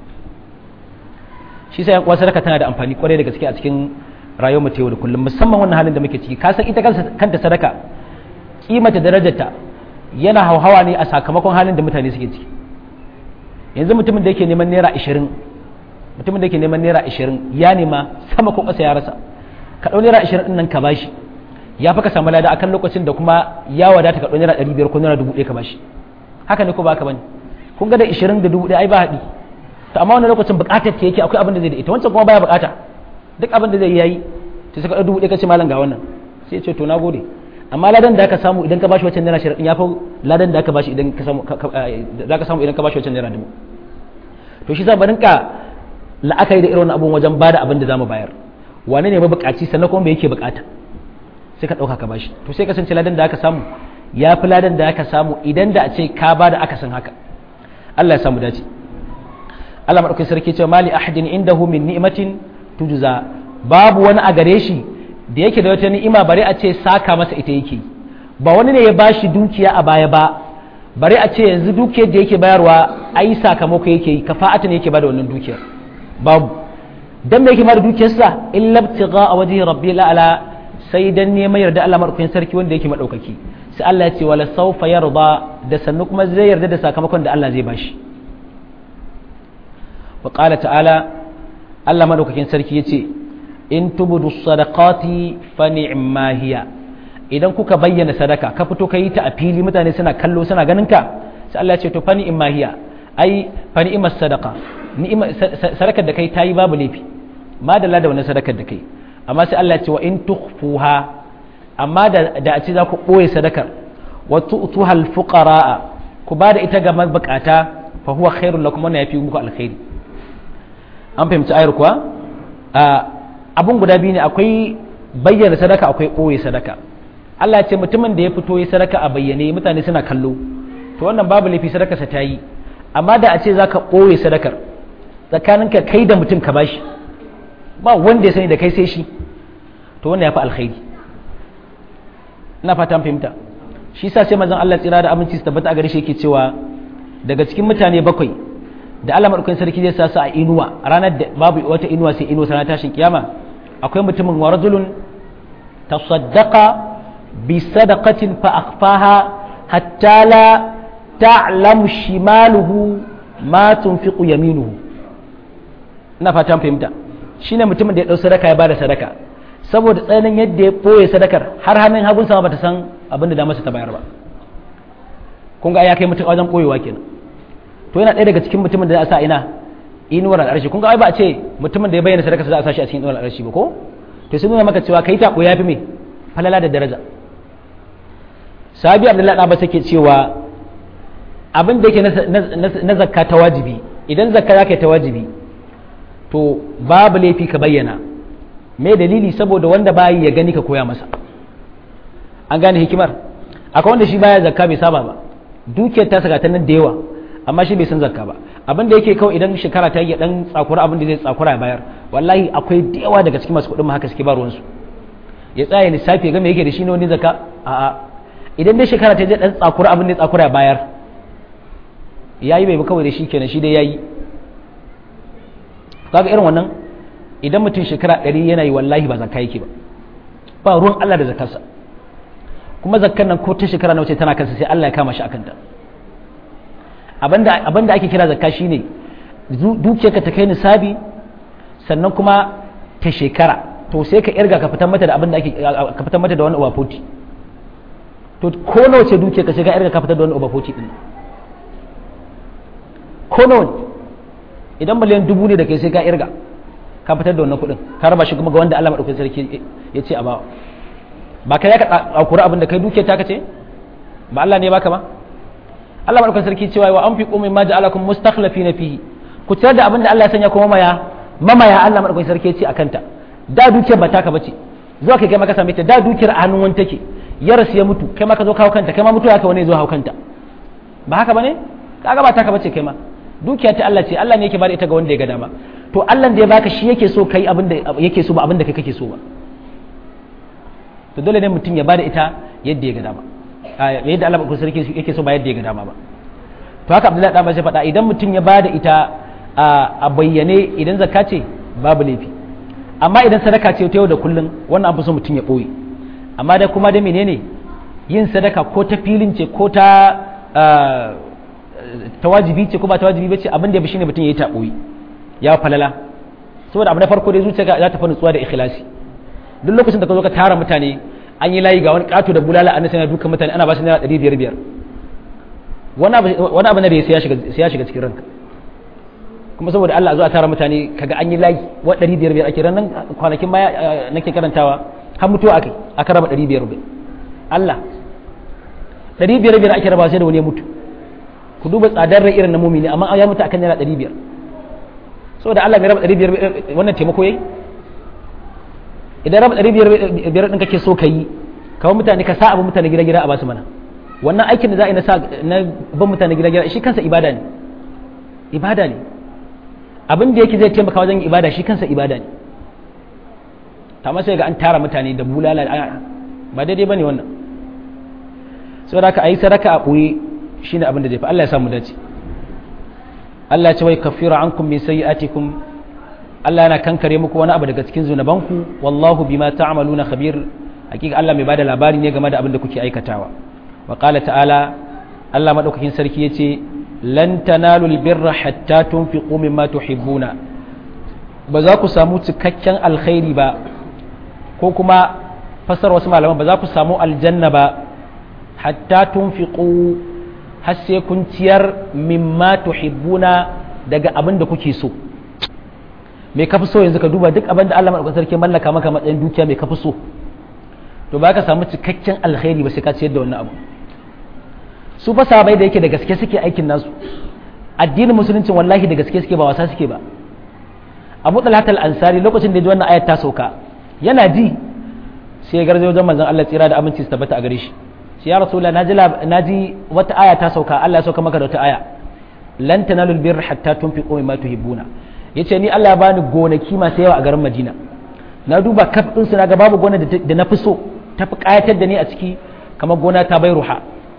shi sai yan sadaka tana da amfani kwarai da gaske a cikin rayuwar mu ta yau da kullum musamman wannan halin da muke ciki ka san ita kanta sadaka kimata darajarta yana hauhawa ne a sakamakon halin da mutane suke ciki yanzu mutumin da yake neman naira ashirin mutumin da yake neman naira ashirin ya nema sama ko ƙasa ya rasa ka ɗau naira ashirin ɗin nan ka bashi ya fi ka samu lada akan lokacin da kuma ya wadata ka ɗau naira ɗari biyar ko naira dubu ɗaya ka bashi haka ne ko ba ka bane kun ga da ashirin da dubu ɗaya ai ba haɗi to amma wani lokacin buƙatar ta yake akwai abin da zai da ita wancan kuma baya buƙata duk abin da zai yayi to sai ka ɗau dubu ɗaya ka ce malam ga wannan sai ya ce to na gode amma ladan da aka samu idan ka bashi wancan naira ashirin ya fi ladan da aka bashi idan ka samu za ka samu idan ka bashi wancan naira dubu to shi sa barin ka la'akari da irin abubuwan wajen bada abin da zamu bayar wane ne mabukaci sannan kuma bai yake bukata sai ka dauka ka bashi to sai kasance ladan da aka samu ya fi ladan da aka samu idan da a ce ka ba da aka san haka Allah ya samu dace Allah madaukakin sarki ce mali ahadin indahu min ni'matin tujza babu wani a gare shi da yake da wata ni'ima bare a ce saka masa ita yake ba wani ne ya bashi dukiya a baya ba bare a ce yanzu dukiyar da yake bayarwa ai sakamako yake yi kafa'ata ne yake bada wannan dukiyar babu dan me yake bada dukiyarsa illa ibtigha a wajhi rabbil ala sai dan neman yarda Allah madaukakin sarki wanda yake madaukaki sai Allah ya ce wala sawfa yarda da sannu kuma zai yarda da sakamakon da Allah zai bashi wa qala ta'ala Allah madaukakin sarki yace in tubudu sadaqati fa ni'ma hiya idan kuka bayyana sadaka ka fito ka yi ta a fili mutane suna kallo suna ganin ka sai Allah ya ce to fa ni'ma hiya ai fa ni'mas sadaqa ni'ima sadakar da kai tayi babu laifi madalla da wannan sadakar da kai amma sai Allah ya ce wa in tukhfuha amma da da a ce za ku boye sadakar wa tu'tuha al-fuqara ku ba da ita ga mabukata fa huwa khairul lakum wannan yafi muku alkhairi an fahimci ayar kuwa abun guda biyu ne akwai bayyana sadaka akwai ɓoye sadaka Allah ya ce mutumin da ya fito ya sadaka a bayyane mutane suna kallo to wannan babu laifi sadakarsa ta yi amma da a ce za ka ɓoye sadakar tsakaninka kai da mutum ka bashi ba wanda ya sani da kai sai shi to wannan ya fi alkhairi ina fata an fahimta shi sa sai manzon Allah tsira da aminci su tabbata a gare shi yake cewa daga cikin mutane bakwai da Allah madaukakin sarki zai sa su a inuwa ranar da babu wata inuwa sai inuwa sana tashin kiyama akwai mutumin wa rajulun tasaddaqa bi sadaqatin fa akhfaha hatta la ta'lamu shimaluhu ma tunfiqu yaminuhu ina fatan fahimta shine mutumin da ya dau sadaka ya bada sadaka saboda tsananin yadda ya boye sadakar har hannun hagun sama bata san abin da damarsa ta bayar ba kun ga ya kai mutum wajen boyewa kenan to yana ɗaya daga cikin mutumin da za a sa ina inuwar al'arshi kun ga ai ba a ce mutumin da ya bayyana sadaka za a sa shi a cikin inuwar al'arshi ba ko to sun nuna maka cewa kai ta ya fi me falala da daraja sahabi abdullahi ɗaba take cewa abin da yake na zakka ta wajibi idan zakka za ka yi ta wajibi to babu laifi ka bayyana me dalili saboda wanda bayi ya gani ka koya masa an gane hikimar akwai wanda shi baya zakka bai saba ba dukiyar ta saka ta nan da yawa amma shi bai san zakka ba abin da yake kawai idan shekara ta yi dan tsakura abin da zai tsakura ya bayar wallahi akwai da yawa daga cikin masu kuɗin ma haka suke ba ruwansu ya tsaya lissafi ga me yake da shi ne wani zakka a'a idan dai shekara ta je dan tsakura abin da ya tsakura ya bayar yayi bai ba kawai da shi kenan shi dai yayi kaga irin wannan idan mutum shekara ɗari yana yi wallahi ba zakka yake ba ba ruwan Allah da zakarsa kuma zakkan nan ko ta shekara nawa ce tana kansa sai Allah ya kama shi akan ta abinda abinda ake kira zakka shine dukiyarka ta kai nisabi sannan kuma ta shekara to sai ka irga ka fitar mata da abinda ake ka fitar mata da wani ubafoti to ko nawa ce dukiyarka sai ka irga ka fitar da wani ubafoti din ko nawa idan miliyan dubu ne da kai sai ka irga ka fitar da wannan kuɗin ka raba shi kuma ga wanda Allah madaukakin sarki ya ce a bawa ba kai ka akura abin da kai dukiyar ta kace ba Allah ne baka ba Allah madaukakin sarki cewa wa anfiqu mimma ja'alakum mustakhlifina fihi ku tayar da abin da Allah ya sanya kuma mamaya mamaya Allah madaukakin sarki ya ce akan ta da dukiyar ba taka bace zuwa kai kai maka same ta da dukiyar a hannun wani take ya rasu ya mutu kai ma ka zo kawo kanta kai ma mutu haka wani zo hawo kanta ba haka bane kaga ba taka bace kai ma dukiya ta Allah ce Allah ne yake bada ita ga wanda ya ga dama to Allah da ya baka shi yake so kai abin da yake so ba abin da kai kake so ba to dole ne mutum ya bada ita yadda ya ga dama yadda Allah ba sarki yake so ba yadda ya ga dama ba to haka Abdullahi dan sai faɗa idan mutum ya bada ita a bayyane idan zakka ce babu laifi amma idan sadaka ce ta yau da kullun wannan an fi so mutum ya boye amma da kuma da menene yin sadaka ko ta filin ce ko ta ta wajibi ce ko ba ta wajibi ba ce abin da ya fi shine mutum ya yi taɓoyi ya falala saboda abu na farko dai zuciya za ta fi nutsuwa da ikhlasi duk lokacin da ka zo ka tara mutane an yi layi ga wani kato da bulala an sana dukan mutane ana ba su naira ɗari biyar biyar wani abu na da ya ya shiga cikin ranka kuma saboda Allah a zo a tara mutane kaga an yi layi wa ɗari biyar biyar ake ranar kwanakin baya nake karantawa har mutuwa aka aka raba ɗari biyar biyar Allah ɗari biyar biyar ake raba sai da wani ya mutu ku duba tsadar rai irin na mumini amma ya mutu akan naira ɗari biyar saboda Allah mai raba ɗari biyar wannan taimako yayi idan raba ɗari biyar ɗin kake so ka yi kawo mutane ka sa abu mutane gida gida a basu mana wannan aikin da za a yi na sa na ban mutane gida gida shi kansa ibada ne ibada ne abin da yake zai taimaka wajen ibada shi kansa ibada ne ta sai ga an tara mutane da bulala ba daidai ba ne wannan saboda haka a yi sadaka a ɓoye shi ne abin da zai fi Allah ya samu dace Allah ya ce wai kafira ankum min sayyi'atikum Allah yana kankare muku wani abu daga cikin zunubanku wallahu bima ta'maluna khabir hakika Allah mai bada labari ne game da abin da kuke aikatawa wa qala ta'ala Allah madaukakin sarki yace lan tanalu albirra hatta tunfiqu mimma tuhibbuna ba za ku samu cikakken alkhairi ba ko kuma fasar wasu malaman ba za ku samu aljanna ba hatta tunfiqu har sai kun ciyar mimma tuhibbuna daga abin da kuke so me kafi so yanzu ka duba duk abin da Allah madaukakin sarki mallaka maka matsayin dukiya me kafi so to ba ka samu cikakken alkhairi ba sai ka ciyar da wannan abu su fa sahabbai da yake da gaske suke aikin nasu addinin musuluncin wallahi da gaske suke ba wasa suke ba Abu Talhat al-Ansari lokacin da ya ji wannan ayat ta sauka yana ji sai ya garzo wajen manzon Allah tsira da aminci su tabbata a gare shi shi ya rasulullah naji naji wata aya ta sauka Allah ya sauka maka da wata aya lan tanalul birra hatta tunfiqu mimma tuhibbuna yace ni Allah ya bani gonaki masu yawa a garin Madina na duba kaf din su naga babu gona da na fi so ta fi kayatar da ni a ciki kamar gona ta bai ruha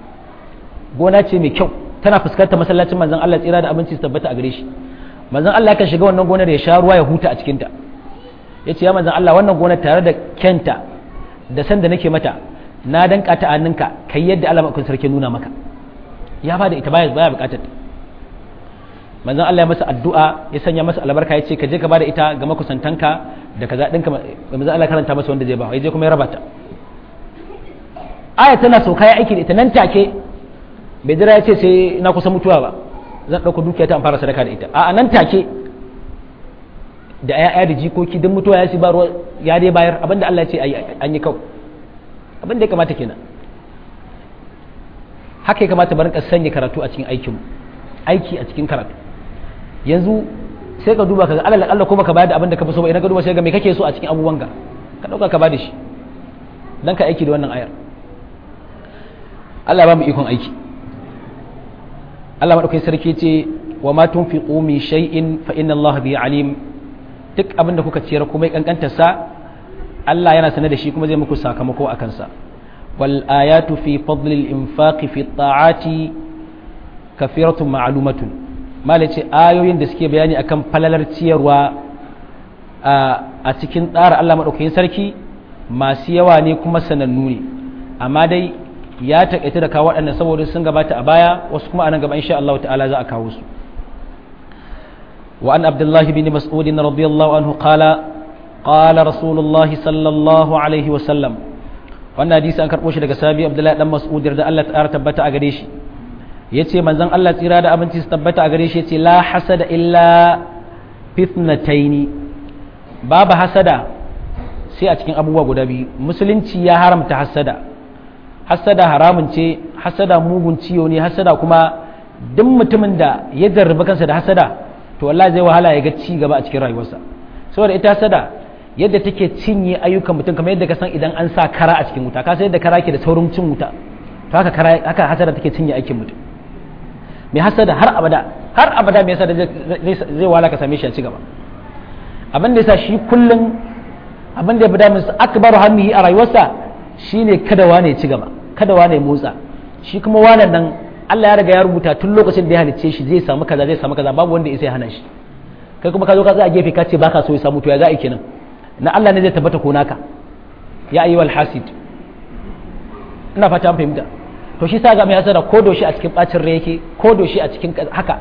gona ce mai kyau tana fuskantar masallacin manzon Allah tsira da abinci su tabbata a gare shi manzon Allah kan shiga wannan gonar ya sha ruwa ya huta a cikinta ya ce ya manzon Allah wannan gonar tare da kyanta da san da nake mata na danka ta hannunka kai yadda Allah makon sarki nuna maka ya ba da ita baya baya bukatar manzon Allah ya masa addu'a ya sanya masa albarka ya ce ka je ka bada ita ga makusantanka da kaza dinka manzon Allah karanta masa wanda zai ba ya je kuma ya raba ta aya tana sauka ya aiki da ita nan take bai jira ya ce sai na kusa mutuwa ba zan ɗauka dukiya ta fara sadaka da ita a nan take da ya da jikoki don mutuwa ya si ba ruwa ya dai bayar abinda Allah ya ce an yi kau abinda ya kamata kenan haka ya kamata barin sanya karatu a cikin aikin aiki a cikin karatu yanzu sai ka duba ka ga alal Allah kuma ka bayar da abinda ka fi so ba idan ka duba sai ga me kake so a cikin abubuwan ka ka dauka ka bada shi dan ka aiki da wannan ayar Allah ba mu ikon aiki Allah maɗaukai sarki ce wa ma tunfiqu min shay'in fa inna Allah bihi alim duk abin da kuka ciyar kuma kankanta sa Allah yana sanar da shi kuma zai muku sakamako akan sa wal ayatu fi fadli al infaq fi ta'ati kafiratun ma'lumatun malace ayoyin da suke bayani akan falalar ciyarwa a cikin tsara Allah maɗaukakin sarki masu yawa ne kuma sanannu ne amma dai ya taƙaita da kawo waɗannan saboda sun gabata a baya wasu kuma anan gaba insha Allah ta'ala za a kawo su wa an abdullah bin mas'ud radiyallahu anhu qala qala rasulullah sallallahu alaihi wa sallam wannan hadisi an karɓo shi daga sabi abdullahi dan mas'ud da Allah ta tabbata a gare shi yace manzon Allah tsira da abinci su tabbata a gare shi yace la hasada illa fitnataini babu hasada sai a cikin abubuwa guda biyu musulunci ya haramta hasada hasada haramun ce hasada mugun ciwo ne hasada kuma duk mutumin da ya jarraba kansa da hasada to wallahi zai wahala ya ga ci gaba a cikin rayuwarsa saboda ita hasada yadda take cinye ayyukan mutum kamar yadda ka san idan an sa kara a cikin wuta ka san yadda kara ke da saurin cin wuta to haka kara haka hasada take cinye aikin mutum mai hasada har abada har abada mai hasada zai wahala ka same shi a ci gaba abin da yasa shi kullum abin da ya fi damin akbaru hammihi a rayuwarsa shine kada wane ya ci gaba kada wane ya motsa shi kuma wane nan Allah ya riga ya rubuta tun lokacin da ya halicce shi zai samu kaza zai samu kaza babu wanda ya sai hana shi kai kuma ka zo ka tsaya gefe ka ce baka so ya samu to ya za a kenan na Allah ne zai tabbata ko naka ya ayyuhal hasid ina fata an fahimta to shi sa ga mai hasara ko doshi a cikin bacin rai yake ko doshi a cikin haka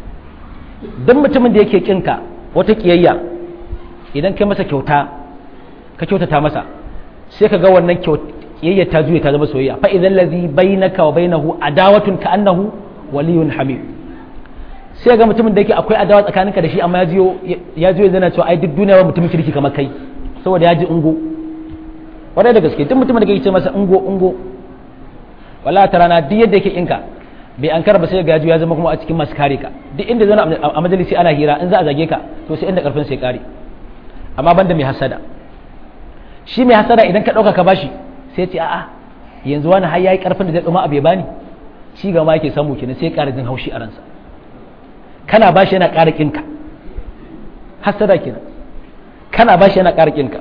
duk mutumin da yake kinka wata kiyayya idan kai masa kyauta ka kyautata masa sai ka ga wannan kiyayya ta juya ta zama soyayya fa idan ladhi bainaka wa bainahu adawatun ka annahu waliyun hamim sai ga mutumin da yake akwai adawa tsakaninka da shi amma ya jiyo ya jiyo yana cewa ai duk duniya ba mutumin kirki kamar kai saboda ya ji ungo wadai da gaske duk mutumin da kake ce masa ungo ungo wallahi ta rana duk yadda yake inka bai an karba sai ga ya zama kuma a cikin masu kare ka duk inda zana a majalisi ana hira in za a zage ka to sai inda karfin sai kare amma banda mai hasada shi mai hasada idan ka ɗauka ka bashi sai ce a'a yanzu wani har yayi karfin da zai tsoma abu ya bani shi ga ma yake samu kenan sai ya ƙara jin haushi a ransa kana bashi yana ƙara kinka hasada kenan kana bashi yana ƙara kinka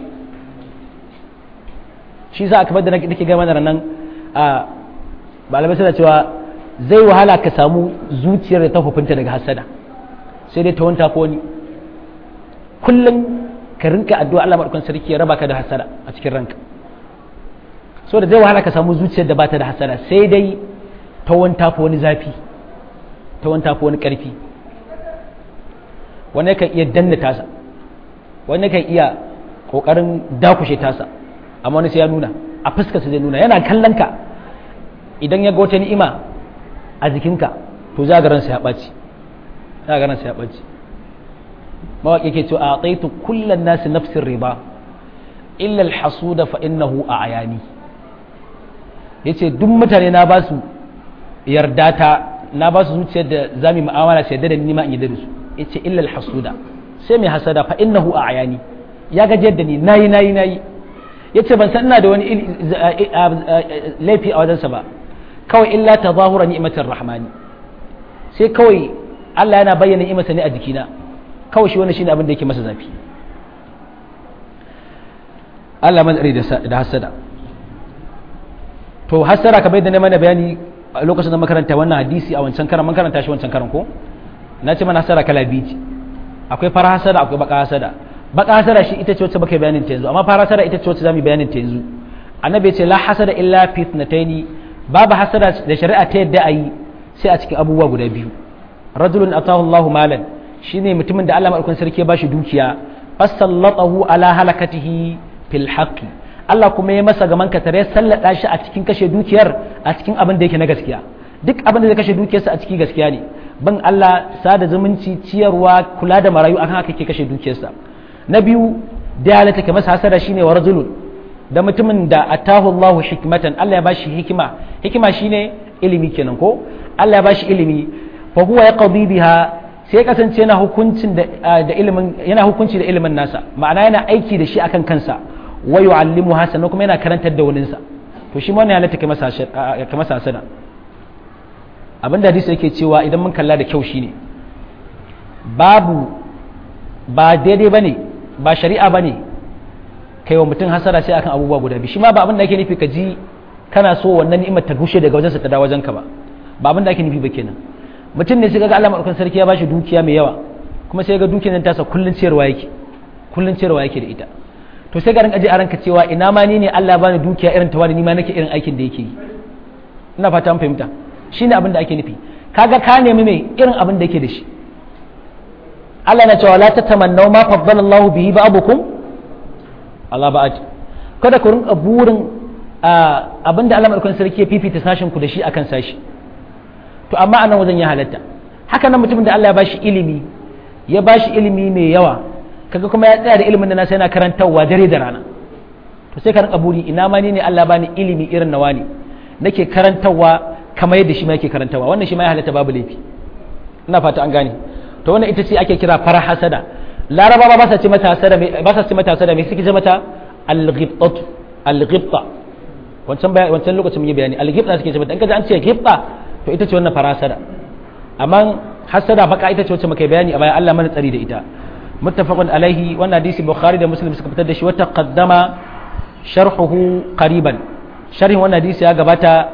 shi sa aka da nake gama da nan a malamai suna cewa zai wahala ka samu zuciyar da ta hukunta daga hasada sai dai ta wanta ko ni kullum ka rinka addu'a Allah madaukakin sarki ya raba ka da hasada a cikin ranka so da zai wahala ka samu zuciyar da bata da hasada sai dai ta wanta ko wani zafi ta wanta ko wani karfi wani kan iya danna tasa wani kan iya kokarin dakushe tasa amma wani sai ya nuna a fuskarsa zai nuna yana kallon ka idan ya ga wata ni'ima a jikinka to za ga ransa ya ɓaci za ga ransa ya ɓaci mawaƙi ke cewa a tsaitu kullum nasi nafsin riba illa alhasuda fa innahu a ayani yace duk mutane na ba su yarda ta na ba su zuciyar da za mu mu'amala sai da ni ma in yarda da su yace illa alhasuda sai mai hasada fa innahu a ayani ya gajiyar da ni nayi nayi nayi yace ban san ina da wani laifi a wajensa ba kawai illa tazahura ni'matir rahmani sai kawai Allah yana bayyana ni'imarsa ne a jikina kawai shi wannan shine abin da yake masa zafi Allah man da hasada to hasada kamar yadda na mana bayani a lokacin da makaranta wannan hadisi a wancan karan mun karanta shi wancan karan ko na ce mana hasada kala biyu ce akwai fara hasada akwai baka hasada baka hasada shi ita ce wacce baka bayanin ta yanzu amma fara hasada ita ce wacce zamu bayanin ta yanzu annabi ya ce la hasada illa fitnataini babu hasada da shari'a ta yadda ayi sai a cikin abubuwa guda biyu rajulun atahu Allahu malan shine mutumin da Allah madaukakin sarki ya bashi dukiya fasallatahu ala halakatihi fil haqqi Allah kuma ya masa gaman katare ya sallada shi a cikin kashe dukiyar a cikin abin da yake na gaskiya duk abin da zai kashe dukiyarsa a ciki gaskiya ne ban Allah sada zumunci ciyarwa kula da marayu akan haka ke kashe dukiyarsa na biyu da halatta ka masa hasada shine wa rajulun da mutumin da atahu Allahu hikmatan Allah ya bashi hikima hikima shine ilimi kenan ko Allah ya bashi ilimi fa huwa yaqdi biha sai ya kasance yana hukuncin da ilimin yana hukunci da ilimin nasa ma'ana yana aiki da shi akan kansa wa yu'allimu hasana kuma yana karantar da waninsa to shi ma ne halatta kai masa kai masa hasana abinda hadisi yake cewa idan mun kalla da kyau shine babu ba daidai bane ba shari'a bane kai wa mutum hasara sai akan abubuwa guda biyu shi ma ba abin da ake nufi ka ji kana so wannan ni'imar ta gushe daga wajensa ta dawo wajenka ba ba abin da ake nufi ba kenan mutum ne sai ga Allah madaukakin sarki ya bashi dukiya mai yawa kuma sai ga dukiyar nan tasa kullun ciyarwa yake kullun ciyarwa yake da ita to sai ga ran aje a ranka cewa ina ma ni ne Allah bani dukiya irin ta wani ni ma nake irin aikin da yake yi ina fata an fahimta shine abin da ake nufi kaga ka nemi mai irin abin da yake da shi Allah na cewa la tatamannaw ma faddala Allahu bihi ba'dukum Allah ba'ad kada ku rinka burin abinda Allah madaukakin sarki ya fifita sashin ku da shi akan sashi to amma anan wajen ya halatta haka nan mutumin da Allah ya bashi ilimi ya bashi ilimi mai yawa kaga kuma ya tsaya da ilimin da nasa yana karantarwa dare da rana to sai ka rinka buri ina ma ni ne Allah bani ilimi irin nawa ne nake karantarwa kamar yadda shi ma yake karantarwa wannan shi ma ya halatta babu laifi ina fata an gane to wannan ita ce ake kira fara hasada laraba ba sa ce mata hasada ba sa ce mata hasada me suke ce mata al-ghibtatu al-ghibta wancan wancan lokacin mun yi bayani al-ghibta suke ce mata in kaje an ce ghibta to ita ce wannan fara hasada amma hasada baka ita ce wacce muka bayani a baya Allah mana tsari da ita muttafaqun alaihi wannan hadisi bukhari da muslim suka fitar da shi wata qaddama sharhuhu qariban sharhin wannan hadisi ya gabata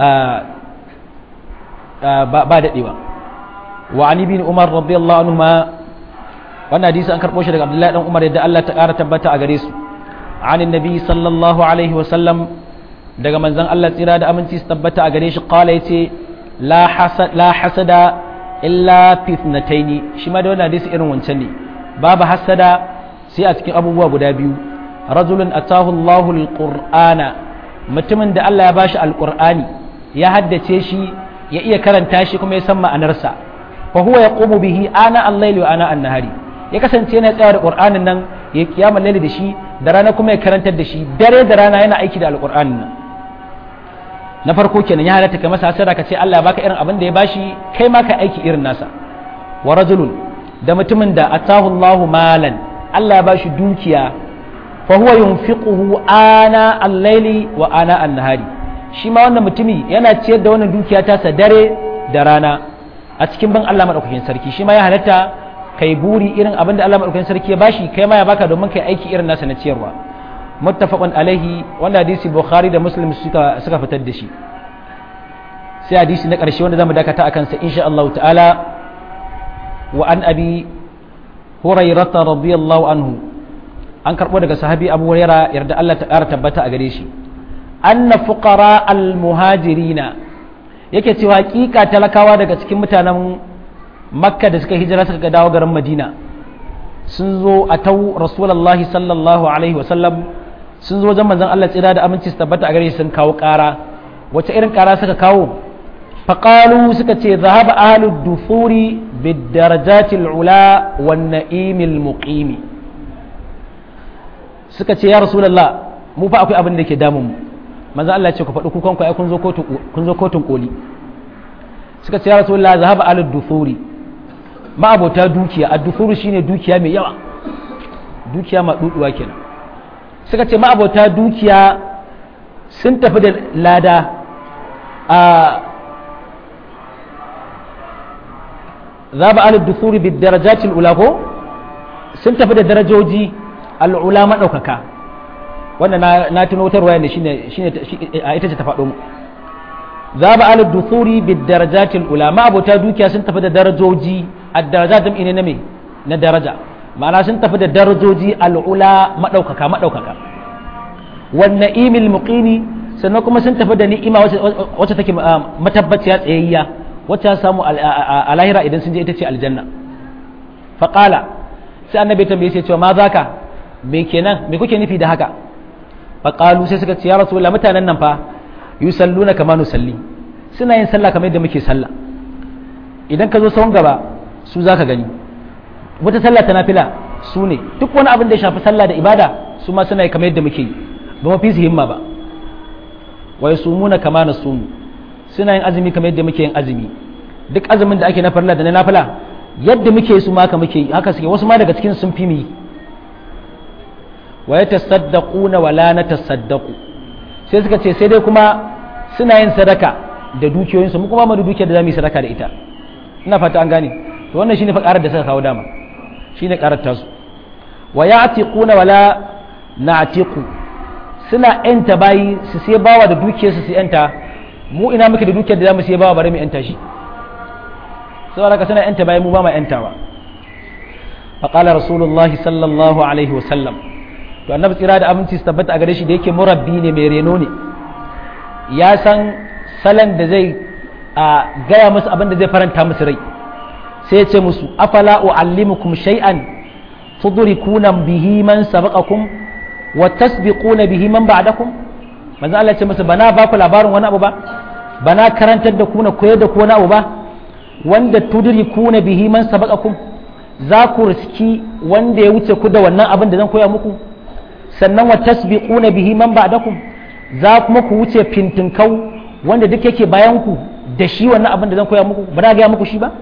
ba dadewa wa ani bin umar radiyallahu anhu ma wannan hadisi an karbo shi daga abdullahi dan umar yadda Allah ta kara tabbata a gare su an annabi sallallahu alaihi wa sallam daga manzon Allah tsira da aminci su tabbata a gare shi qala yace la hasad la hasada illa fi ithnataini shi ma da wannan hadisi irin wancan ne babu hasada sai a cikin abubuwa guda biyu rajulun atahu Allahu alqur'ana mutumin da Allah ya bashi alqur'ani ya haddace shi ya iya karanta shi kuma ya san ma'anarsa fa huwa yaqumu bihi ana al-layli wa ana an-nahari ya kasance yana tsaya da qur'anin nan ya kiyama laili da shi da rana kuma ya karantar da shi dare da rana yana aiki da alqur'anin nan na farko kenan ya halatta ka masa hasara ka ce Allah ya baka irin abin da ya bashi kai ma ka aiki irin nasa wa rajulun da mutumin da atahu Allahu malan Allah ya bashi dukiya fa huwa yunfiquhu ana al-laili wa ana an-nahari shi ma wannan mutumi yana ciyar da wannan dukiya ta sa dare da rana a cikin ban Allah madaukakin sarki shi ma ya halatta kai buri irin abin da Allah madaukakin sarki ya bashi kai ma ya baka domin kai aiki irin nasa na ciyarwa muttafaqun alaihi wanda hadisi bukhari da muslim suka suka fitar da shi sai hadisi na ƙarshe wanda zamu dakata akan sa insha Allah ta'ala wa an abi hurairah radiyallahu anhu an karbo daga sahabi abu hurairah yarda Allah ta ƙara tabbata a gare shi anna fuqara al muhajirina yake cewa hakika talakawa daga cikin mutanen makka da suka hijira suka dawo garin madina sun zo a tau rasulullahi sallallahu alaihi wasallam sun zo wajen manzon Allah tsira da aminci su tabbata a gare shi sun kawo ƙara wace irin ƙara suka kawo faƙalu suka ce zahaba ahlud dufuri bidarajatil ula wan na'imil muqimi suka ce ya rasulullah mu fa akwai abin da ke damun mu manzon Allah ya ce ku faɗi kukan ku ai kun zo kotun kun zo kotun koli suka ce ya rasulullah zahaba ahlud dufuri ma abota dukiya ad-dufuru shine dukiya mai yawa dukiya ma duduwa kenan suka ce ma abota dukiya sun tafi da lada a zaba alid dusuri bi darajatil ula ko sun tafi da darajoji al'ula maɗaukaka wannan na tuno wutar waya ne shine shine a ita ce ta faɗo mu zaba alid dusuri bi darajatil ula ma abota dukiya sun tafi da darajoji ad-darajat jam'i ne na me na daraja ma'ana sun tafi da darajoji al'ula maɗaukaka maɗaukaka wan na'imil muqimi sannan kuma sun tafi da ni'ima wacce take matabbaciya tsayayya wacce ya samu a lahira idan sun je ita ce aljanna faƙala sai annabi tambaye sai cewa ma zaka me kenan me kuke nufi da haka faƙalu sai suka ce ya rasulullah mutanen nan fa yusalluna kama nusalli suna yin sallah kamar yadda muke sallah idan ka zo sahun gaba su zaka gani wata sallah ta nafila su ne duk wani abin da ya shafi sallah da ibada su ma suna yi kamar yadda muke yi ba mafi su himma ba wa yasumuna kama nasumu suna yin azumi kamar yadda muke yin azumi duk azumin da ake na farla da na nafila yadda muke su ma haka muke haka suke wasu ma daga cikin sun fi mu yi wa yatasaddaquna wa la natasaddaqu sai suka ce sai dai kuma suna yin sadaka da dukiyoyinsu mu kuma mu da dukiyar da zamu yi sadaka da ita ina fata an gane to wannan shine fa karar da suka kawo dama shine karar tasu wa ya'tiquna wa la na'tiqu suna yanta bayi su sai bawa da dukiyarsu su yanta mu ina muke da dukiyar da zamu sai bawa bare mu yanta shi saboda ka suna yanta bayi mu ba mu yantawa fa qala rasulullahi sallallahu alaihi wa sallam to annabi tsira da aminci su tabbata a gare shi da yake murabbi ne mai reno ne ya san salon da zai a gaya musu abin da zai faranta musu rai sai ya ce musu afala uallimukum shay'an tudrikuna bihi man sabaqakum wa tasbiquna bihi man ba'dakum manzo Allah ya ce musu bana ba ku labarin wani abu ba bana karantar da ku na koyar da ku wani abu ba wanda tudrikuna bihi man sabaqakum za ku riski wanda ya wuce ku da wannan abin da zan koya muku sannan wa tasbiquna bihi man ba'dakum za kuma ku wuce fintinkau wanda duk yake bayan ku da shi wannan abin da zan koya muku ba na ga muku shi ba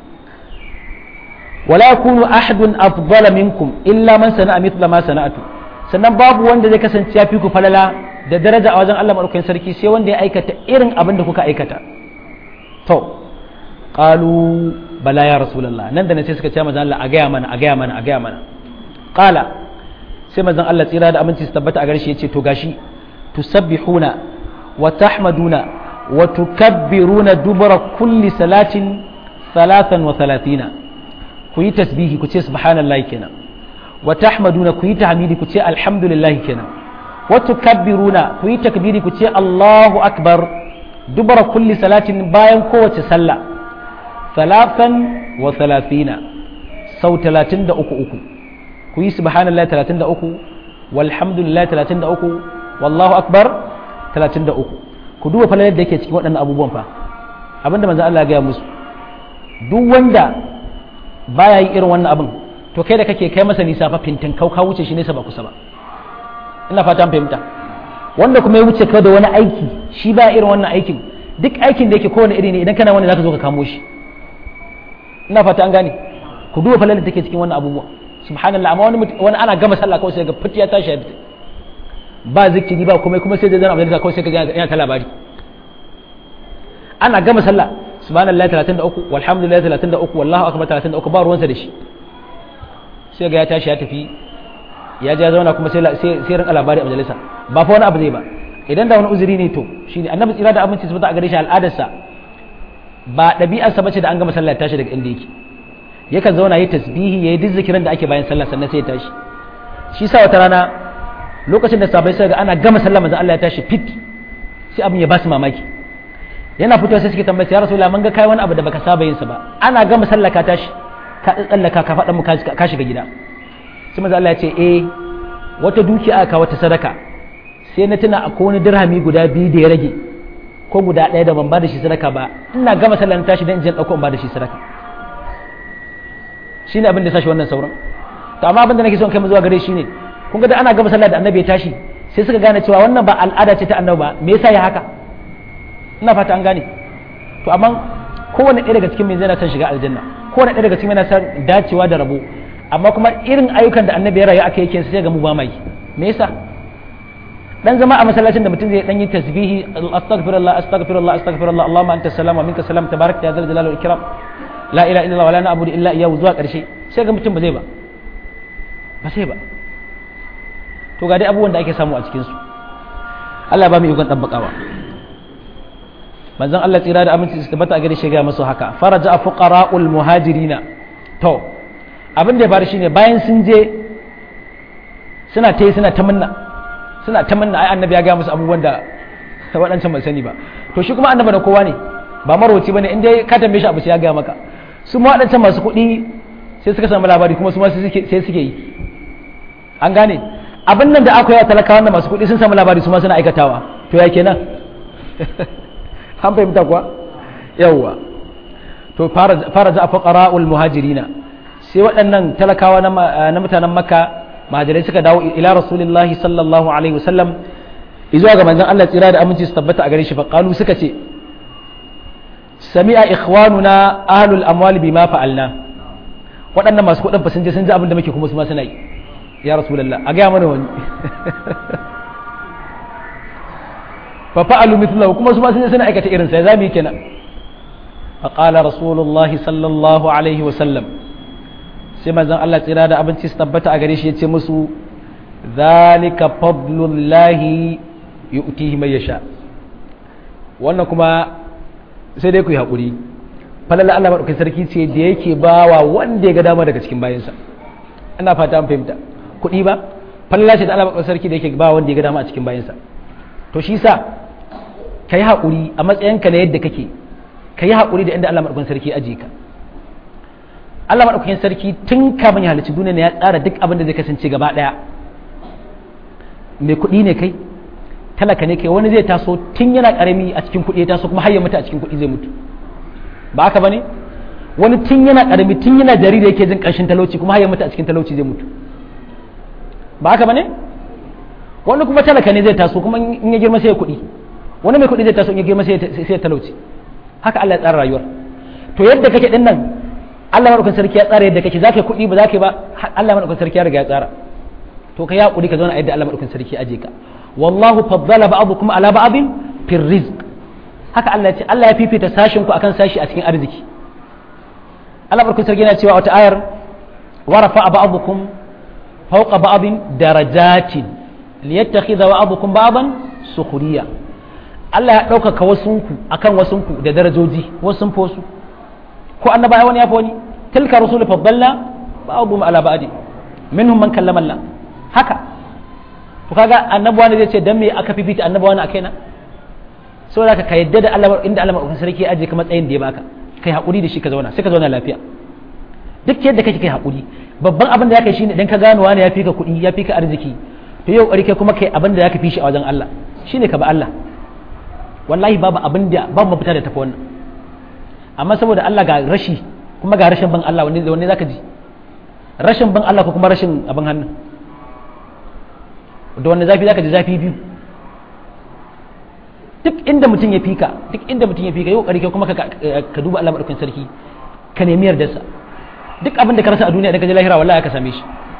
wala yakunu ahadun afdala minkum illa man sana'a mithla ma sana'atu sannan babu wanda zai kasance ya fi ku falala da daraja a wajen Allah madaukakin sarki sai wanda ya aikata irin abin da kuka aikata to qalu bala ya rasulullah nan da nan sai suka ce manzon Allah a gaya mana a gaya mana a gaya mana qala sai manzon Allah tsira da aminci su tabbata a gare shi yace to gashi tusabbihuna wa tahmaduna wa tukabbiruna dubura kulli salatin salatan wa salatina ku yi tasbihi ku ce subhanallahi kenan wa tahmaduna ku yi tahmidi ku ce alhamdulillahi kenan wa tukabbiruna ku yi takbiri ku ce Allahu akbar dubara kulli salatin bayan kowace sallah salatan wa salatina sau talatin da uku uku ku yi subhanallahi talatin da uku walhamdulillahi talatin da uku wallahu akbar talatin da uku ku duba falalar da yake cikin waɗannan abubuwan fa abinda manzo Allah ya gaya musu duk wanda baya yi irin wannan abin to kai da kake kai masa nisa fa fintin kau ka wuce shi nesa ba kusa ba ina fata fahimta wanda kuma ya wuce ka da wani aiki shi ba irin wannan aikin duk aikin da yake kowane iri ne idan kana wani zaka zo ka kamo shi ina fata an gane ku duba falalar da take cikin wannan abubuwa subhanallah amma wani wani ana gama sallah kawai sai ga fit ya tashi ba zikiri ba kuma kuma sai da zan majalisa kawai sai ka ga yana ta labari ana gama sallah subhanallah 33 walhamdulillah 33 wallahu akbar 33 ba ruwansa da shi sai ga ya tashi ya tafi ya ja zauna kuma sai sai rinka labari a majalisa ba fa wani abu zai ba idan da wani uzuri ne to shine annabi tsira da abinci su a gare shi al'adarsa ba ɗabi'arsa bace da an gama sallah ya tashi daga inda yake yakan zauna yi tasbihi yayi duk zikirin da ake bayan sallah sannan sai ya tashi shi sa wata rana lokacin da sabai sai ga ana gama sallah manzo Allah ya tashi fit sai abin ya ba su mamaki yana fitowa sai suke tambaya ya rasulullah mun ga kai wani abu da baka saba yin sa ba ana gama sallah ka tashi ka tsallaka ka faɗa mu ka shiga gida sai manzo Allah ya ce eh wata dukiya aka wata sadaka sai na tuna akwai wani dirhami guda biyu da ya rage ko guda ɗaya da ban ba da shi sadaka ba ina gama sallah na tashi dan in je ɗauko in ba da shi sadaka shine abin da ya sashi wannan sauran to amma abin da nake son kai mu zuwa gare shi ne kun ga da ana gama sallah da annabi ya tashi sai suka gane cewa wannan ba al'ada ce ta annabi ba me yasa ya haka ina fata an gane to amma kowanne ɗaya daga cikin mai zai na son shiga aljanna kowanne ɗaya daga cikin mai na son dacewa da rabo amma kuma irin ayyukan da annabi ya rayu aka yake sai ga mu ba mai me yasa dan zama a masallacin da mutum zai dan yi tasbihi astaghfirullah astaghfirullah astaghfirullah allahumma anta salam wa minka salam tabarakta ya zal jalali wal ikram la ilaha illallah wa la na'budu illa iyyahu zuwa karshe sai ga mutum ba zai ba ba sai ba to ga dai abubuwan da ake samu a cikin su Allah ba mu ikon tabbakawa manzon Allah tsira da aminci su tabbata a gare shi ga masu haka faraja fuqara'ul muhajirina to abin da ya faru shine bayan sun je suna ta yi suna ta munna suna ta munna ai annabi ya ga musu abubuwan da waɗancan ban sani ba to shi kuma annabi da kowa ne ba marwaci bane in dai ka tambaye shi abu sai ya ga maka su ma waɗancan masu kuɗi sai suka samu labari kuma su ma sai suke yi an gane abin nan da aka yi a talakawa da masu kuɗi sun samu labari su ma suna aikatawa to ya kenan an fahimta kuwa yawwa to fara za a faƙara'ul muhajirina sai waɗannan talakawa na mutanen makka mahajirai suka dawo ila rasulillahi sallallahu alaihi wasallam izuwa ga manzon Allah tsira da aminci su tabbata a gare shi faƙalu suka ce sami'a ikhwanuna ahlul amwali bima fa'alna waɗannan masu kuɗin fa sun je sun ji abin da muke kuma su ma suna yi ya rasulullah a gaya mana wani fa fa'alu mithlahu kuma su ma sun je suna aikata irin sai zamu yi kenan fa qala rasulullah sallallahu alaihi wa sallam sai manzon Allah tsira da abinci su tabbata a gare shi yace musu zalika fadlullahi yu'tihi man yasha wannan kuma sai dai ku yi haƙuri falala Allah maɗaukin sarki ce da yake bawa wanda ya ga dama daga cikin bayansa ina fata an fahimta kuɗi ba falala ce da Allah maɗaukin sarki da yake bawa wanda ya ga dama a cikin bayansa to shi sa ka yi haƙuri a matsayinka na yadda kake ka yi haƙuri da inda Allah maɗaukin sarki ajiye ka Allah maɗaukakin sarki tun kafin ya halicci duniya ya tsara duk abin da zai kasance gaba ɗaya mai kuɗi ne kai talaka ne kai wani zai taso tun yana karami a cikin kuɗi ya taso kuma har ya mutu a cikin kuɗi zai mutu ba haka bane wani tun yana karami tun yana jariri yake jin ƙarshen talauci kuma har ya mutu a cikin talauci zai mutu ba haka bane wani kuma talaka ne zai taso kuma in ya girma sai ya kuɗi wani mai kuɗi zai taso in ya girma sai ya talauci haka Allah ya tsara rayuwar to yadda kake din nan Allah madaukakin sarki ya tsara yadda kake zaka kuɗi ba zaka ba Allah madaukakin sarki ya riga ya tsara to ka ya kuɗi ka zauna a yadda Allah madaukakin sarki ya aje ka wallahu faddala ba'dukum ala ba'din fi rizq haka Allah ya ce Allah ya fifita sashin ku akan sashi a cikin arziki Allah barkun sarki yana cewa wata ayar wa rafa'a ba'dukum fawqa ba'din darajatin liyattakhidha ba'dukum ba'dan sukhriya Allah ya ɗaukaka wasunku akan wasunku da darajoji wasun fosu ko annabawa wani ya fi wani tilka rusul faddalna ba'dhum ala ba'di minhum man kallama Allah haka to kaga annabawa ne zai ce dan me aka fifita annabawa ne akai na saboda ka yadda da Allah inda Allah madaukakin sarki ya aje ka matsayin da ya baka kai hakuri da shi ka zauna sai ka zauna lafiya duk yadda kake kai hakuri babban abin da ya kai shine idan ka gano wani ya fi ka kuɗi ya fi ka arziki to yau ƙari kai kuma kai abin da ya ka fi shi a wajen Allah shine ka ba Allah wallahi babu abin da babu mafita da tafi wannan amma saboda Allah ga rashi kuma ga rashin ban Allah wanne wanne zaka ji rashin ban Allah ko kuma rashin abin hannu da wanne zafi zaka ji zafi biyu duk inda mutum ya fika duk inda mutum ya fika yau ƙari kai kuma ka duba Allah madaukakin sarki ka nemi yardarsa duk abin da ka rasa a duniya idan ka je lahira wallahi ka same shi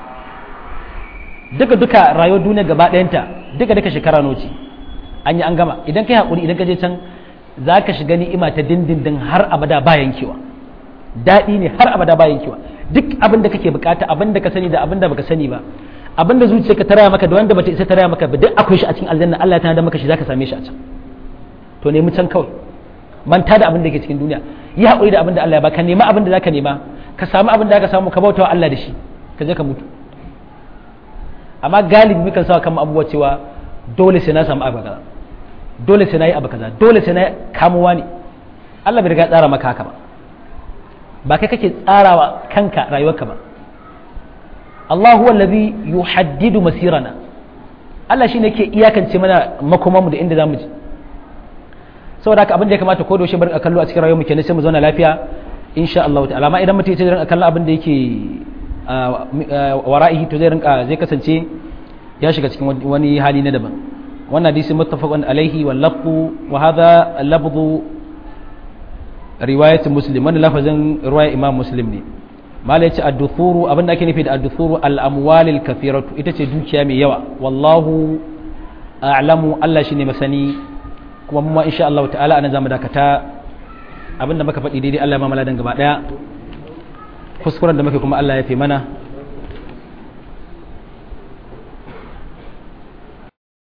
duka duka rayuwar duniya gaba ɗayanta duka duka shekara noci an yi an gama idan kai haƙuri idan ka je can za ka shiga ni'ima ta dindindin har abada ba yankewa daɗi ne har abada ba yankewa duk abin da kake bukata abin da ka sani da abin da baka sani ba abin da zuciya ka taraya maka da wanda bata isa taraya maka ba duk akwai shi a cikin aljanna Allah ya tana da maka shi zaka same shi a can to nemi can kawai manta da abin da ke cikin duniya yi haƙuri da abin da Allah ya baka nema abin da zaka nema ka samu abin da zaka samu ka bautawa Allah da shi ka je ka mutu amma galibi mukan sa kan abubuwa cewa dole sai na samu abu kaza dole sai na yi abu kaza dole sai na kamuwa ne Allah bai riga tsara maka haka ba ba kai kake tsarawa kanka rayuwarka ba Allah huwa allazi yuhaddidu masirana Allah shine yake iyakance mana makomanmu da inda zamu je saboda haka abin da ya kamata ko doshe bar a kallo a cikin rayuwar mu kenan sai mu zauna lafiya insha Allah ta'ala amma idan mutum ya ce rinka kallon abin da yake wara'ihi to zai rinka zai kasance ya shiga cikin wani hali na daban wannan hadisi muttafaqun alaihi wal lafzu wa hadha al-lafzu riwayat muslim wannan lafazin riwaya imam muslim ne mala yace ad-duthuru abin da ake nufi da ad-duthuru al-amwal al-kathiratu ita ce dukiya mai yawa wallahu a'lamu Allah shine masani kuma mu insha Allah ta'ala anan zamu dakata abinda muka faɗi daidai Allah ya mamala dan gaba daya kuskuren da muke kuma Allah ya fi mana